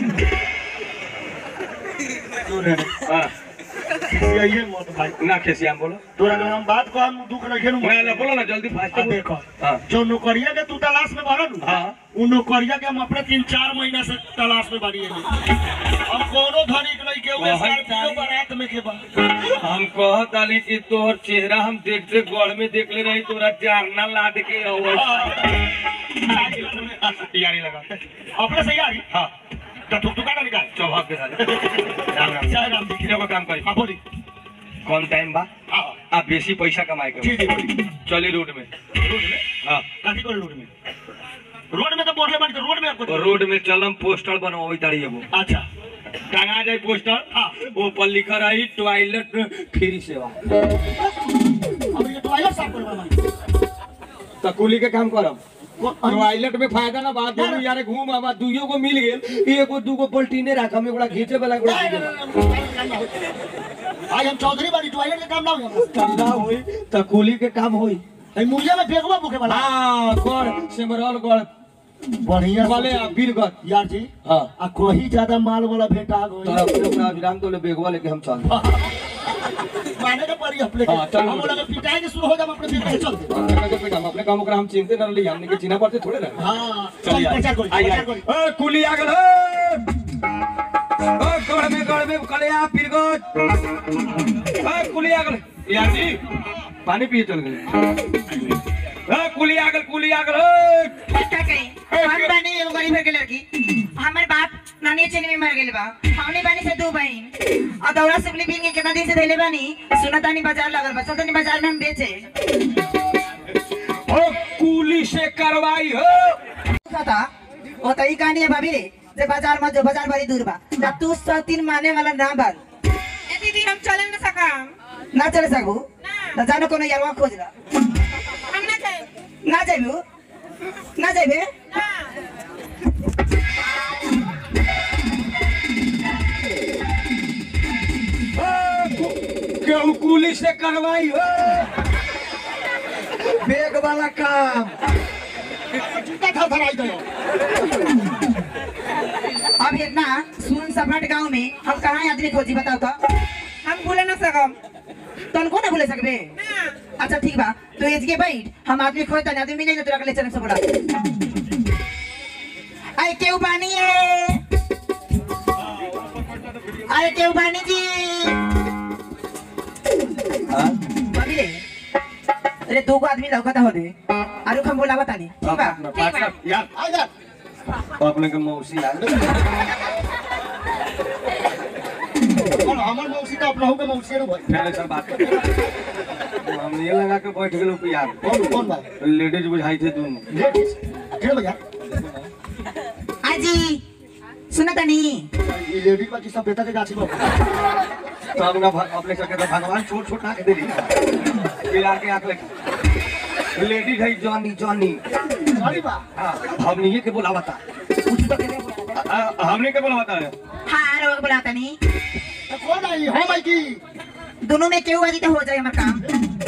[SPEAKER 1] सुन रे,
[SPEAKER 2] हाँ,
[SPEAKER 1] यही मत भाई
[SPEAKER 2] ना खेसियाम बोलो
[SPEAKER 1] तोरा अगर हम बात कहम दुख नहीं खेलू
[SPEAKER 2] ना ना बोलो ना जल्दी फास्ट
[SPEAKER 1] आ देखो
[SPEAKER 2] हाँ
[SPEAKER 1] जो नौकरिया के तू तलाश में भरल नु
[SPEAKER 2] हाँ
[SPEAKER 1] उ नौकरिया के हम अपने तीन चार महीना से तलाश में बानी हम कोनो धनिक नहीं के उहे
[SPEAKER 2] वही
[SPEAKER 1] स्कॉर्पियो
[SPEAKER 2] तारी-
[SPEAKER 1] बारात में के बा
[SPEAKER 2] हम कहत आली कि तोहर चेहरा हम देखते गढ़ में देख ले रही तोरा चारना लाद के तैयारी लगा
[SPEAKER 1] अपने से यारी
[SPEAKER 2] हाँ
[SPEAKER 1] तो तू तू का निकाल
[SPEAKER 2] चौभाग के साथ राम राम
[SPEAKER 1] जय राम जी
[SPEAKER 2] किसी को काम करी
[SPEAKER 1] हाँ बोली
[SPEAKER 2] कौन टाइम बा
[SPEAKER 1] हाँ
[SPEAKER 2] आप बेसी पैसा कमाए के
[SPEAKER 1] जी जी बोली
[SPEAKER 2] चली रोड में
[SPEAKER 1] रोड में
[SPEAKER 2] हाँ
[SPEAKER 1] काठी को रोड में रोड में तो बोले बानी तो रोड में आपको
[SPEAKER 2] तो रोड में चलम पोस्टर बनवाई तारी एगो
[SPEAKER 1] अच्छा
[SPEAKER 2] टांगा जाए पोस्टर
[SPEAKER 1] हाँ
[SPEAKER 2] वो पर लिखा रही टॉयलेट फ्री सेवा
[SPEAKER 1] अब ये टॉयलेट साफ करवा बानी
[SPEAKER 2] तो कुली के काम करम
[SPEAKER 1] वो
[SPEAKER 2] टॉयलेट में फायदा ना बात दोनों यारे घूम आवा दुइयो को मिल गेल एगो दूगो पलटीने राख हम एगोड़ा खींचे वाला एगोड़ा
[SPEAKER 1] नहीं, नहीं, नहीं, नहीं, नहीं, नहीं। आज हम चौधरी बानी टॉयलेट के काम ना हो
[SPEAKER 2] ठंडा होई तो कुली के काम होई
[SPEAKER 1] हम मुर्गिया में फेंकवा बुके वाला
[SPEAKER 2] हाँ गढ़ सिमरौल गढ़
[SPEAKER 1] बढ़िया
[SPEAKER 2] वाले आ बीरगढ़
[SPEAKER 1] यार जी
[SPEAKER 2] हाँ
[SPEAKER 1] आ कोई ज्यादा माल वाला भेटा गई
[SPEAKER 2] तो अपने अपना विराम तो ले बेगवा लेके हम चल
[SPEAKER 1] माने के पड़ी अपने
[SPEAKER 2] हाँ, चल।
[SPEAKER 1] हम लोग पिटाई के शुरू हो जाए अपने फेंक के चल दे
[SPEAKER 2] हम अपने काम ओकरा हम चिंते न रही हमने के चिन्हा पड़ते थोड़े ना
[SPEAKER 1] हां
[SPEAKER 2] चल
[SPEAKER 1] चल
[SPEAKER 2] यार।
[SPEAKER 1] प्रचार करी
[SPEAKER 2] आई,
[SPEAKER 1] प्रचार
[SPEAKER 2] आई।
[SPEAKER 1] करी
[SPEAKER 2] ओ कुली आ गेल ओ गढ़ में गढ़ में कलिया पीरगढ़ ओ कुली आ गेल यार जी पानी पिए चल गए ओ कुली आ गेल कुली आ गेल ओ
[SPEAKER 3] का कही हम बानी एगो गरीब के लड़की हमर बाप नानी चेन में मर गेल बा हमने बानी से दो बहन और दौरा सुपली बीन के कितना दिन से धैले बानी सुनतानी बाजार लगल बा चलतानी बाजार में हम बेचे
[SPEAKER 2] ओ कुली से करवाई हो
[SPEAKER 3] था ओ त ई कहानी है भाभी रे जे बाजार में जो बाजार बड़ी दूर बा ना तू सौ तीन माने वाला ना बन
[SPEAKER 4] ए दीदी हम चले न सकम
[SPEAKER 3] ना चले सकू ना जानो कोनो यारवा खोज ला
[SPEAKER 4] हम ना जाए
[SPEAKER 3] ना जाबू ना जाबे
[SPEAKER 4] ना
[SPEAKER 2] केहू कुली से करवाई हो बेग वाला काम
[SPEAKER 1] जूता था धराई दे
[SPEAKER 3] अब इतना सुन सपाट गांव में हम कहाँ आदमी खोजी बताओ तो
[SPEAKER 4] हम भूले न सकम
[SPEAKER 3] तनको ना भूले सकबे
[SPEAKER 4] ना
[SPEAKER 3] अच्छा ठीक बा तो एज के बैठ हम आदमी खोजता नहीं आदमी मिले तोरा के ले चले सब बोला आए केहू बानी है आए केहू बानी जी बाबी रे अरे दो गो आदमी लौकता हो दे आरु हम बोलावा तानी ठीक बा
[SPEAKER 4] ठीक बा
[SPEAKER 2] यार
[SPEAKER 1] आ जा
[SPEAKER 2] अपने के मौसी आ
[SPEAKER 1] और हमर मौसी तो अपना हो के मौसी रे भाई
[SPEAKER 2] पहले सर बात कर हम ये लगा के बैठ गेलो कि यार
[SPEAKER 1] कौन कौन बा
[SPEAKER 2] लेडीज बुझाई थे दोनों
[SPEAKER 1] लेडीज खेल भैया
[SPEAKER 3] आजी सुना तानी
[SPEAKER 1] ये लेडीज बाकी सब बेटा के गाछी बा
[SPEAKER 2] तब ना भ- अपने सके तो भगवान छोट छोट ना के दे दी पिला के आंख लगी लेडीज है जॉनी जॉनी
[SPEAKER 1] अरे बा
[SPEAKER 2] हाँ हमने ये के बोलावा था
[SPEAKER 1] पूछी तो केने बोला
[SPEAKER 2] आ, हमने के बोलावा था
[SPEAKER 3] हाँ रोग बोला तानी
[SPEAKER 1] तो कौन आई हो भाई की
[SPEAKER 3] दोनों में केहू आजी तो हो जाए हमार काम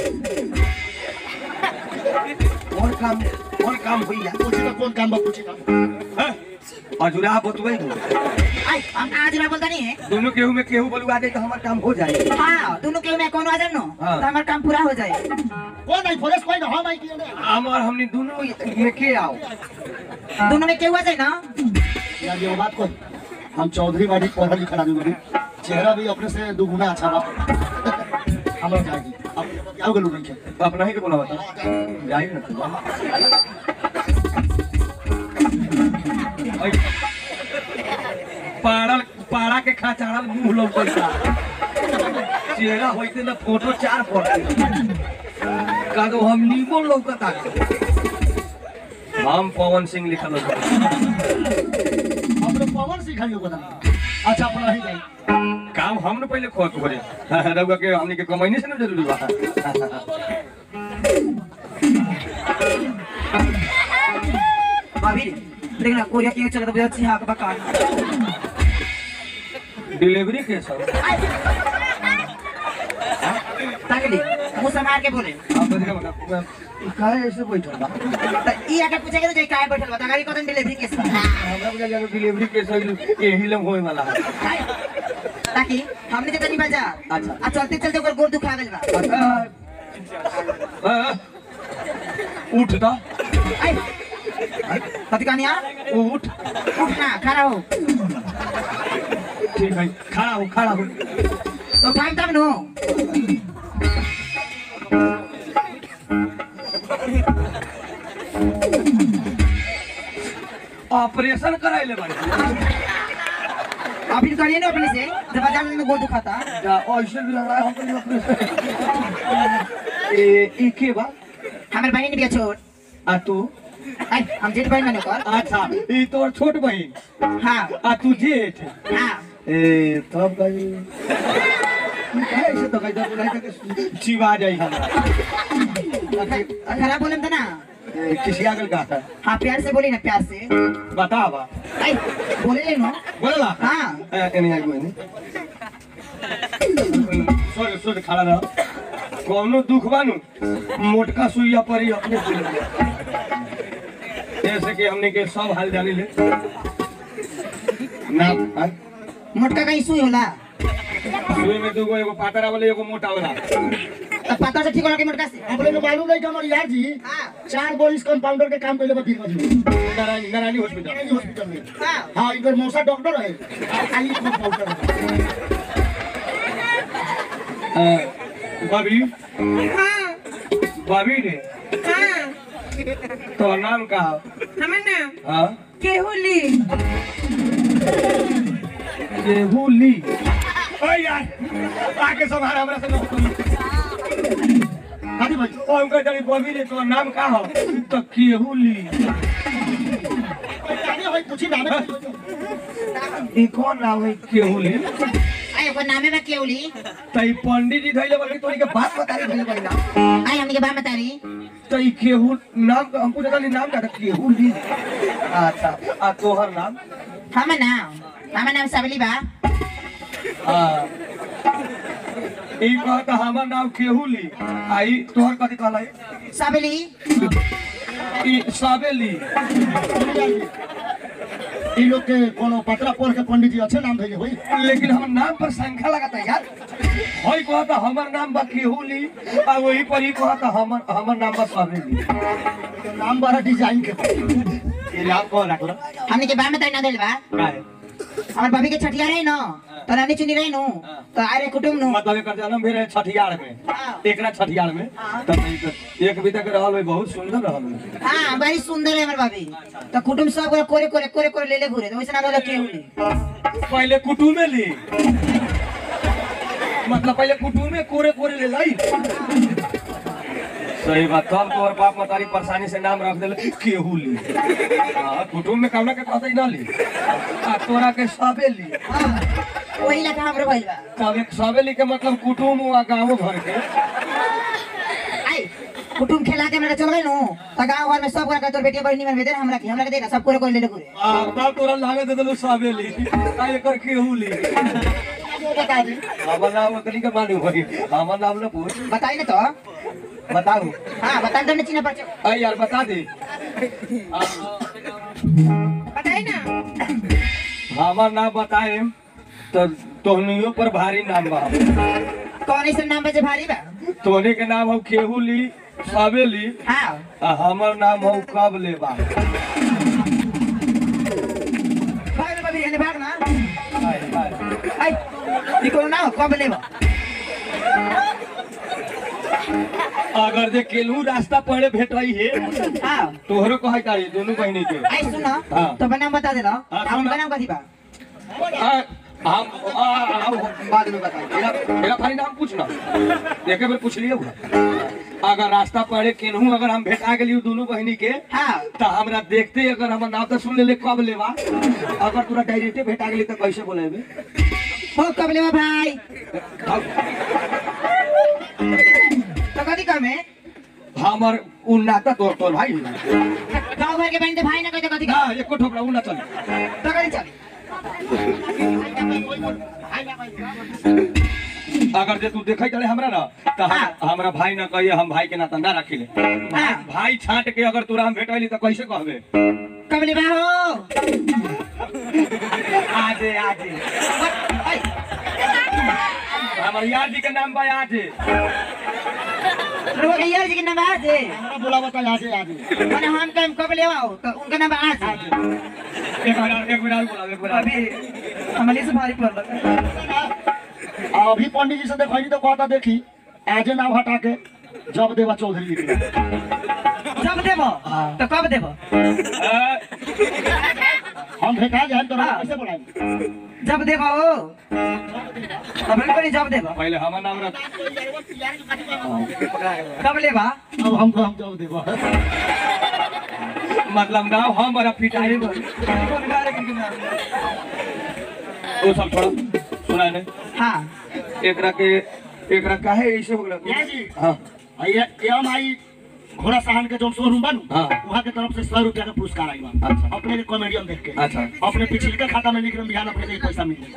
[SPEAKER 2] कौन काम कौन काम हुई यार
[SPEAKER 1] पूछी तो कौन काम बा पूछी तो
[SPEAKER 2] अजुरा बतुई दो
[SPEAKER 3] आई हम आज ना बोलता नहीं है
[SPEAKER 2] दोनों केहू में केहू बोलवा दे तो हमार काम हो जाए
[SPEAKER 3] हाँ दोनों केहू में कौन आ जाए नो
[SPEAKER 2] हाँ।
[SPEAKER 3] तो हमार काम पूरा हो जाए
[SPEAKER 1] कौन आई फॉरेस्ट कोई ना हो भाई की ने
[SPEAKER 2] हमार हमने दोनों में के आओ
[SPEAKER 3] दोनों में केहू आ जाए ना
[SPEAKER 1] यार ये बात कोई हम चौधरी बाड़ी पढ़ा लिखा आदमी बाड़ी चेहरा भी अपने से दुगुना अच्छा बा हमरा जाएगी अब आओ गलू नहीं के
[SPEAKER 2] अपना ही के बोलावा था जाइए ना ओए, पाड़ल पाड़ा के खाचाड़ल मुंह लौकता चेहरा होइते ना फोटो चार पड़ते कादो हम नीमो लौकता हम पवन सिंह लिखल होता
[SPEAKER 1] अपने पवन सिखाइयो बता अच्छा अपना ही जाई
[SPEAKER 2] काम हम न पहले खोज करे रउआ के हमनी के कमाइने से न जरूरी बा
[SPEAKER 3] भाभी देखना कोरिया क्यों चला तो बहुत अच्छी हाँ का बकान
[SPEAKER 2] डिलीवरी के सब
[SPEAKER 3] ताकली मुंह संभाल के बोले
[SPEAKER 2] आप बदले बता काहे ऐसे बैठल बा
[SPEAKER 3] त ई आके पूछे के तो जे काहे बैठल बता गाड़ी कतन डिलीवरी केस बा
[SPEAKER 2] हमरा बुझा जाके डिलीवरी के सही यही लम होए वाला है
[SPEAKER 3] ताकि हमने जे तनी बाजार
[SPEAKER 2] अच्छा।
[SPEAKER 3] आ चलते चलते ओकर गोड़ दुखा गेल बा
[SPEAKER 2] अच्छा हाँ, उठ दा
[SPEAKER 3] आई कथी कहनी आ
[SPEAKER 2] उठ
[SPEAKER 3] उठ ना खड़ा हो
[SPEAKER 2] ठीक है खड़ा हो खड़ा हो
[SPEAKER 3] तो टाइम तब नो
[SPEAKER 2] ऑपरेशन कराइले बारे
[SPEAKER 3] अभी करिए ना अपने से जब बाजार में गोड़ दुखाता
[SPEAKER 2] या ऐसे भी लग रहा है हमको ऑपरेशन ए ई के बा
[SPEAKER 3] हमारे बहन भी छोट
[SPEAKER 2] आ तू
[SPEAKER 3] आई हम जेठ बहन बने कर
[SPEAKER 2] अच्छा ई तोर छोट बहिन
[SPEAKER 3] हां
[SPEAKER 2] आ तू जेठ
[SPEAKER 3] हां
[SPEAKER 2] ए तब गई ऐसे तो गई तो नहीं तो चिवा जाई हमरा
[SPEAKER 3] खराब बोले तो ना
[SPEAKER 2] ए, किसी आगल का था
[SPEAKER 3] हाँ प्यार से बोली ना प्यार से
[SPEAKER 2] बता बा
[SPEAKER 3] आई बोले ले नो
[SPEAKER 2] बोला
[SPEAKER 3] हाँ
[SPEAKER 2] ए एनी आई गोनी सोच सोच खड़ा रह कौनो दुख बानू मोटका सुइया परी अपने सुई जैसे कि हमने के सब हाल जानी ले ना हाँ?
[SPEAKER 3] मोटका कहीं सुई होला
[SPEAKER 2] सुई में दूगो एगो पातरा वाले एगो मोटा वाला
[SPEAKER 3] तो पता से ठीक होला के मोटका से
[SPEAKER 1] हमरे को मालूम नहीं कि हमारे यार जी
[SPEAKER 3] हाँ
[SPEAKER 1] चार गो इस कंपाउंडर के काम कैले बा दिन में
[SPEAKER 2] नारायणी नारायणी हॉस्पिटल
[SPEAKER 1] नारायणी हॉस्पिटल में
[SPEAKER 3] हाँ
[SPEAKER 1] हाँ इधर मौसा डॉक्टर है खाली कंपाउंडर है
[SPEAKER 2] बबी
[SPEAKER 4] हाँ
[SPEAKER 2] बबी रे
[SPEAKER 4] हाँ
[SPEAKER 2] तो नाम का
[SPEAKER 4] हमार नाम
[SPEAKER 2] हाँ
[SPEAKER 4] केहुली
[SPEAKER 2] केहुली ओए यार आके संभाल हमरा से
[SPEAKER 1] खाली भाई
[SPEAKER 2] ओ हमका जानी बबी रे तो नाम का हो तो केहुली
[SPEAKER 1] अरे भाई पूछी ना
[SPEAKER 2] ई कौन नाम है केहुली
[SPEAKER 3] आई ओकर नामे में केवली
[SPEAKER 2] तई पंडित जी धइले बल्कि तोरी के बात बता रही धइले बहिना
[SPEAKER 3] आई हमने के बात बता रही
[SPEAKER 2] तई केहू नाम हमको जगह नाम का था, केहुली अच्छा आ तोहर नाम
[SPEAKER 3] हमार नाम हमार नाम सबली बा
[SPEAKER 2] हाँ ई कहता हमर नाम केहुली आई तोहर कथी कहला है?
[SPEAKER 3] सबली
[SPEAKER 2] ई साबेली
[SPEAKER 1] ई लोग के कोनो पत्रा पढ़ के पंडित जी अच्छे नाम भेजे भाई
[SPEAKER 2] लेकिन हमर नाम पर संख्या लगाता यार होई कहता हमर नाम बा केहुली आ वही पर ही कहता हमर हमर नाम बा साबेली
[SPEAKER 1] तो नाम बड़ा डिजाइन के बा।
[SPEAKER 2] ये नाम कौन रखला
[SPEAKER 3] हमने के बात बता ना दिल बा
[SPEAKER 2] काहे
[SPEAKER 3] हमार भाभी के छठिया रही न तो रानी चुनी रही नु तो आरे कुटुम नु
[SPEAKER 2] मतलब एकर जन्म भेल रहे छठियार में
[SPEAKER 3] हाँ।
[SPEAKER 2] एकरा छठियार में तब एक- एक भी तक रहल है बहुत सुंदर रहल है
[SPEAKER 3] हाँ बड़ी सुंदर है हमार भाभी तो कुटुम सब गोरा कोरे कोरे कोरे कोरे ले ले घूरे तो वैसे ना बोला केहुली
[SPEAKER 2] पहले कुटुमे ली मतलब पहले कुटुमे कोरे कोरे ले लाई सही बात तब तोहर बाप मतारी परेशानी से नाम रख दिले केहू ली हाँ कुटुम में कौना के कहते ना ली आ तोरा के सबे ली
[SPEAKER 3] हाँ, वही लगा हमरो भइल बा
[SPEAKER 2] तब एक सबे ली के मतलब कुटुम हुआ गाँव घर के
[SPEAKER 3] आई कुटुम खेला के हमरा चल गए नु तो गांव घर में सब गोरा का तोर बेटी बड़ी निमन भेदे हमरा के हमरा के देना सब कोरे कोरे ले ले घूरे
[SPEAKER 2] आ तब तोरा लागे दे दिलू सबे ली आ एकर केहू ली
[SPEAKER 3] बता दी
[SPEAKER 2] हमर नाम ओकरी के मालूम होई हमर नाम न पूछ
[SPEAKER 3] बताई ना तो
[SPEAKER 2] बताऊ
[SPEAKER 3] हाँ बता दो ना चिन्ह पर
[SPEAKER 2] अरे यार बता दे
[SPEAKER 4] बताई ना
[SPEAKER 2] हमार नाम बताए तो तोहनियों पर भारी नाम बा
[SPEAKER 3] कौन ऐसा नाम बजे भारी बा
[SPEAKER 2] तोहनी के नाम हो केहू ली सबे ली
[SPEAKER 3] हाँ
[SPEAKER 2] आ हमर नाम हो कब ले बा
[SPEAKER 3] भाग ना बाबी रहने भाग ना
[SPEAKER 2] हाय, हाय।
[SPEAKER 3] आई ई कोनो ना हो, कब लेबो
[SPEAKER 2] अगर जे केलहू रास्ता पड़े भेटई है
[SPEAKER 3] हाँ
[SPEAKER 2] तोहरो कहे तारी दोनों बहनी के
[SPEAKER 3] आई सुन
[SPEAKER 2] हाँ।
[SPEAKER 3] तो नाम बता दे ना
[SPEAKER 2] हाँ,
[SPEAKER 3] हम
[SPEAKER 2] सुन।
[SPEAKER 3] नाम कथी बा
[SPEAKER 2] आ, हम आ, आ, बाद में बताई मेरा मेरा भाई नाम पूछना देखे बेर पूछ लियो अगर रास्ता पड़े केनहू अगर हम भेटा गेली दोनों बहनी के
[SPEAKER 3] हाँ
[SPEAKER 2] तो हमरा देखते अगर हमर नाम तो सुन ले कब लेवा अगर तोरा डायरेक्टे भेटा गेली तो कैसे बोलेबे
[SPEAKER 3] हो कब लेबो भाई तो कथी कम है
[SPEAKER 2] हमर उ नाता तोर तोर भाई
[SPEAKER 3] गाँव घर के बहन भाई ना कहते कथी
[SPEAKER 2] ना एको ठोकरा उ ना चल
[SPEAKER 3] तो कथी चल
[SPEAKER 2] अगर जे तू देखै चले हमरा ना त हम-
[SPEAKER 3] हाँ।
[SPEAKER 2] हमरा भाई ना कहिए हम भाई के नाता ना रखिले
[SPEAKER 3] हाँ।
[SPEAKER 2] भाई छाट के अगर तोरा हम भेटैली त कैसे कहबे
[SPEAKER 3] कबले बा हो
[SPEAKER 2] आजे आजे
[SPEAKER 3] आई,
[SPEAKER 2] हमर यार जी के नाम बा आजे
[SPEAKER 3] रुको के यार जी के नाम आज है
[SPEAKER 1] हमरा बोला बता आज आज
[SPEAKER 3] माने हम काम कबले आओ तो उनका नाम आज है
[SPEAKER 2] एक बार एक बार बोला एक बार
[SPEAKER 3] अभी हमारे से भारी पड़ लगा
[SPEAKER 1] अभी पंडित जी से देखैनी तो कहता देखी आजे नाम हटा के जब देवा चौधरी लिख दिया।
[SPEAKER 3] जब देबो तो कब देबो
[SPEAKER 1] हम भेटा जाए तो
[SPEAKER 3] हाँ।
[SPEAKER 1] कैसे बोलाएंगे
[SPEAKER 3] जब देबो अब कोई जब देबो
[SPEAKER 2] पहले हमर नाम रख
[SPEAKER 3] कब लेबा
[SPEAKER 1] अब हमको हम जब देवा
[SPEAKER 2] मतलब नाम हम बड़ा पिटाई वो सब छोड़ा सुना ने
[SPEAKER 3] हाँ
[SPEAKER 2] एकरा के एकरा काहे ऐसे हो
[SPEAKER 1] या
[SPEAKER 2] गया
[SPEAKER 1] जी
[SPEAKER 2] हां
[SPEAKER 1] ये एम आई घोड़ा साहन के जो शोरूम बनू
[SPEAKER 2] हाँ।
[SPEAKER 1] वहाँ के तरफ से सौ रुपया का पुरस्कार आई बा
[SPEAKER 2] अच्छा।
[SPEAKER 1] अपने के कॉमेडियन देख के
[SPEAKER 2] अच्छा
[SPEAKER 1] अपने पिछले के खाता में निकल बिहान अपने के पैसा मिल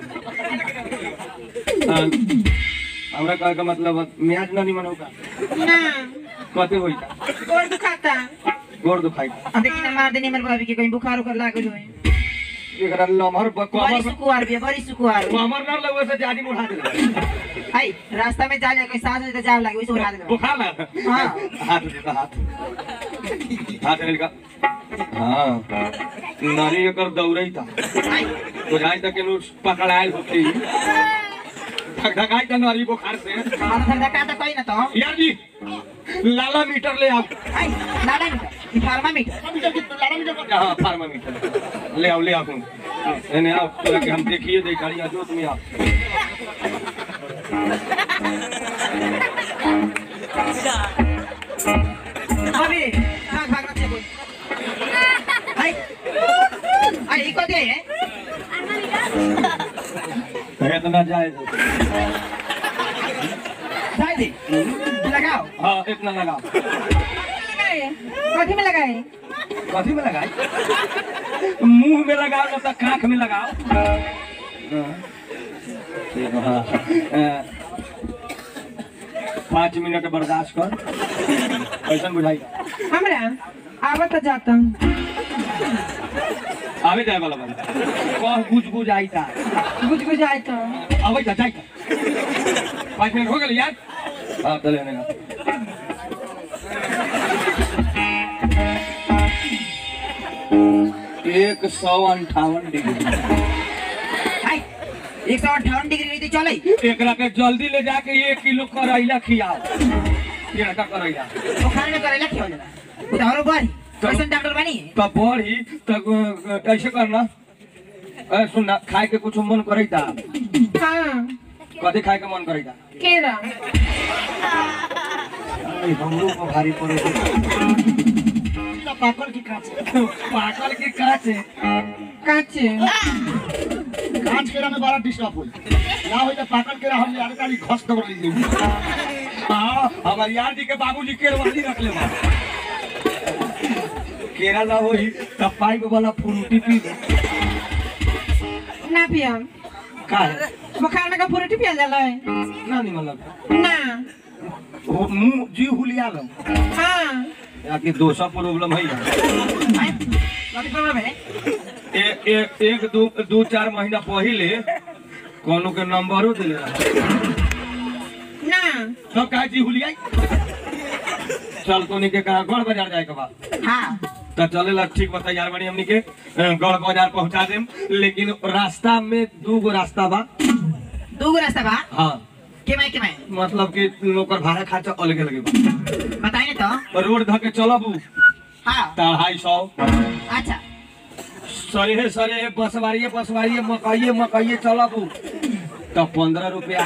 [SPEAKER 2] हाँ। हमरा कहे का मतलब म्याज ना निमन होगा
[SPEAKER 4] ना
[SPEAKER 2] कते होई
[SPEAKER 4] गोड़ दुखाता
[SPEAKER 2] गोड़ दुखाई
[SPEAKER 3] अब देखी ना मार देनी मेरे भाभी के कहीं बुखार उखार लागल होई
[SPEAKER 2] एकरा लमहर ब-
[SPEAKER 3] बड़ी
[SPEAKER 2] कमर
[SPEAKER 3] सुकुआर भी है, बड़ी सुकुआर
[SPEAKER 2] कमर ना लगवे से जादी उठा दे
[SPEAKER 3] आई रास्ता में जा कोई सांस ले तो जाम लागे वैसे उठा दे
[SPEAKER 2] बुखार लगा
[SPEAKER 3] हाँ।
[SPEAKER 2] हाथ दे तो हाथ हाथ ले का हां नारी एकर दौड़ई था
[SPEAKER 3] आई
[SPEAKER 2] बुझाई तक के पकड़ायल होती धक धकाई त नारी बुखार से
[SPEAKER 3] हाथ धर का तो कोई ना तो
[SPEAKER 2] यार जी लाला मीटर ले आओ
[SPEAKER 3] आई लाला मीटर थर्मामीटर
[SPEAKER 2] हाँ फार्मामीटर ले आओ ले आओ तुम एने आओ तोरा के हम देखिए दे गाड़ी जो तुम आओ
[SPEAKER 3] अभी भाग भाग रखे कोई आई आई इको दे
[SPEAKER 2] कहे तो ना जाए
[SPEAKER 3] जाए दे लगाओ
[SPEAKER 2] हाँ इतना लगाओ
[SPEAKER 4] लगाए कथी में लगाए
[SPEAKER 2] कथी में लगाई मुंह में लगाओ ना तो कांख में लगाओ हाँ। ठीक है, हाँ। अ, पाँच मिनट बर्दाश्त कर कैसा बुझाई
[SPEAKER 4] हमरा आवत जाता
[SPEAKER 2] आवे जाए वाला बंदा कह बुझ बुझ आई था
[SPEAKER 4] बुझ बुझ आए तो
[SPEAKER 2] आवे जा जाए पाँच मिनट हो गए यार हाँ चले आने का एक सौ अंठावन डिग्री
[SPEAKER 3] आई एक सौ अट्ठावन डिग्री रही थी चले
[SPEAKER 2] एकरा के जल्दी ले जाके एक किलो करैला खियाओ ये का करैला
[SPEAKER 3] बुखार में करेला क्यों जरा उधारो बढ़ी कैसे डॉक्टर बनी
[SPEAKER 2] तब बढ़ी तब कैसे करना ए सुनना खाए के कुछ मन करे था
[SPEAKER 4] हाँ
[SPEAKER 2] कथी खाए के मन करे था
[SPEAKER 4] केरा
[SPEAKER 2] हमरो को भारी पड़े
[SPEAKER 1] पाकड़ की कांच
[SPEAKER 2] पाकल के काचे
[SPEAKER 4] काचे
[SPEAKER 1] कांच केरा में बड़ा डिस्टर्ब हुई ना होई तो पाकड़ केरा हम यार काली घस दौड़ लीजिए
[SPEAKER 2] हाँ हमारे यार जी के बाबूजी केरवाली रख ले बा। केरा ना होई तब पाइप वाला फ्रूटी पी ले
[SPEAKER 4] ना पियम
[SPEAKER 2] का है
[SPEAKER 4] बुखार में का फ्रूटी पियल जाला है
[SPEAKER 2] ना निमन लगता
[SPEAKER 4] ना
[SPEAKER 2] वो मुंह जी हुलिया लो
[SPEAKER 4] हाँ
[SPEAKER 2] याकी दोसा प्रॉब्लम है
[SPEAKER 3] आई कथी प्रॉब्लम है
[SPEAKER 2] ए, ए, एक दो दो चार महीना पहले कोनो के नंबरो दिले रहा
[SPEAKER 4] ना
[SPEAKER 2] सब कहा जी हुलिया चल तो के कहा गढ़ बाजार जाए के बाद
[SPEAKER 3] हाँ
[SPEAKER 2] तो चलेला ठीक बता यार बनी हमनी के अ, गढ़ बाजार पहुंचा देम लेकिन रास्ता में दू गो रास्ता बा
[SPEAKER 3] दो गो रास्ता बा
[SPEAKER 2] हाँ
[SPEAKER 3] के मैं के मैं
[SPEAKER 2] मतलब कि ओकर भाड़ा खर्चा अलगे अलगे बा
[SPEAKER 3] बताइए तो
[SPEAKER 2] रोड धके चलब
[SPEAKER 3] हाँ
[SPEAKER 2] अढ़ाई सौ
[SPEAKER 3] अच्छा
[SPEAKER 2] सरेहे सरेहे बसवारिये बसवारिये मकइये मकइये चलब तो पंद्रह रुपया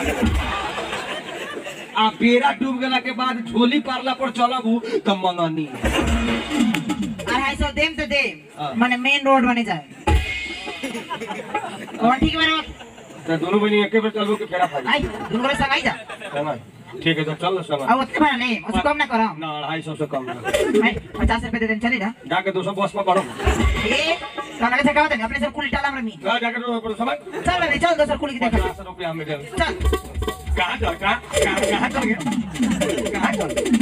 [SPEAKER 2] आ बेड़ा डूब गेला के बाद झोली पारला पर चलब तो मंगनी
[SPEAKER 3] अढ़ाई सौ देम तो देम
[SPEAKER 2] हाँ।
[SPEAKER 3] माने मेन रोड बने जाए कौन ठीक बने
[SPEAKER 2] तो दोनों बहनी एके बेर चलबो के फेरा फाड़ी
[SPEAKER 3] आई दोनों को संग आई जा
[SPEAKER 2] समझ ठीक है तो चल संग
[SPEAKER 3] अब उतने बना नहीं उसको कम ना करो
[SPEAKER 2] ना अढ़ाई सौ से कम ना।
[SPEAKER 3] आई पचास रुपए दे देम चली जा
[SPEAKER 2] जाके दो सौ बस में पढ़ो
[SPEAKER 3] ए कौन से का अपने सर कुल टाला मरमी
[SPEAKER 2] जा, जाके दो समझ
[SPEAKER 3] चल रे चल दोसर कुल की देख
[SPEAKER 2] पचास रुपया में दे
[SPEAKER 3] चल
[SPEAKER 2] कहाँ चल कहाँ कहाँ कहाँ चल गया कहाँ चल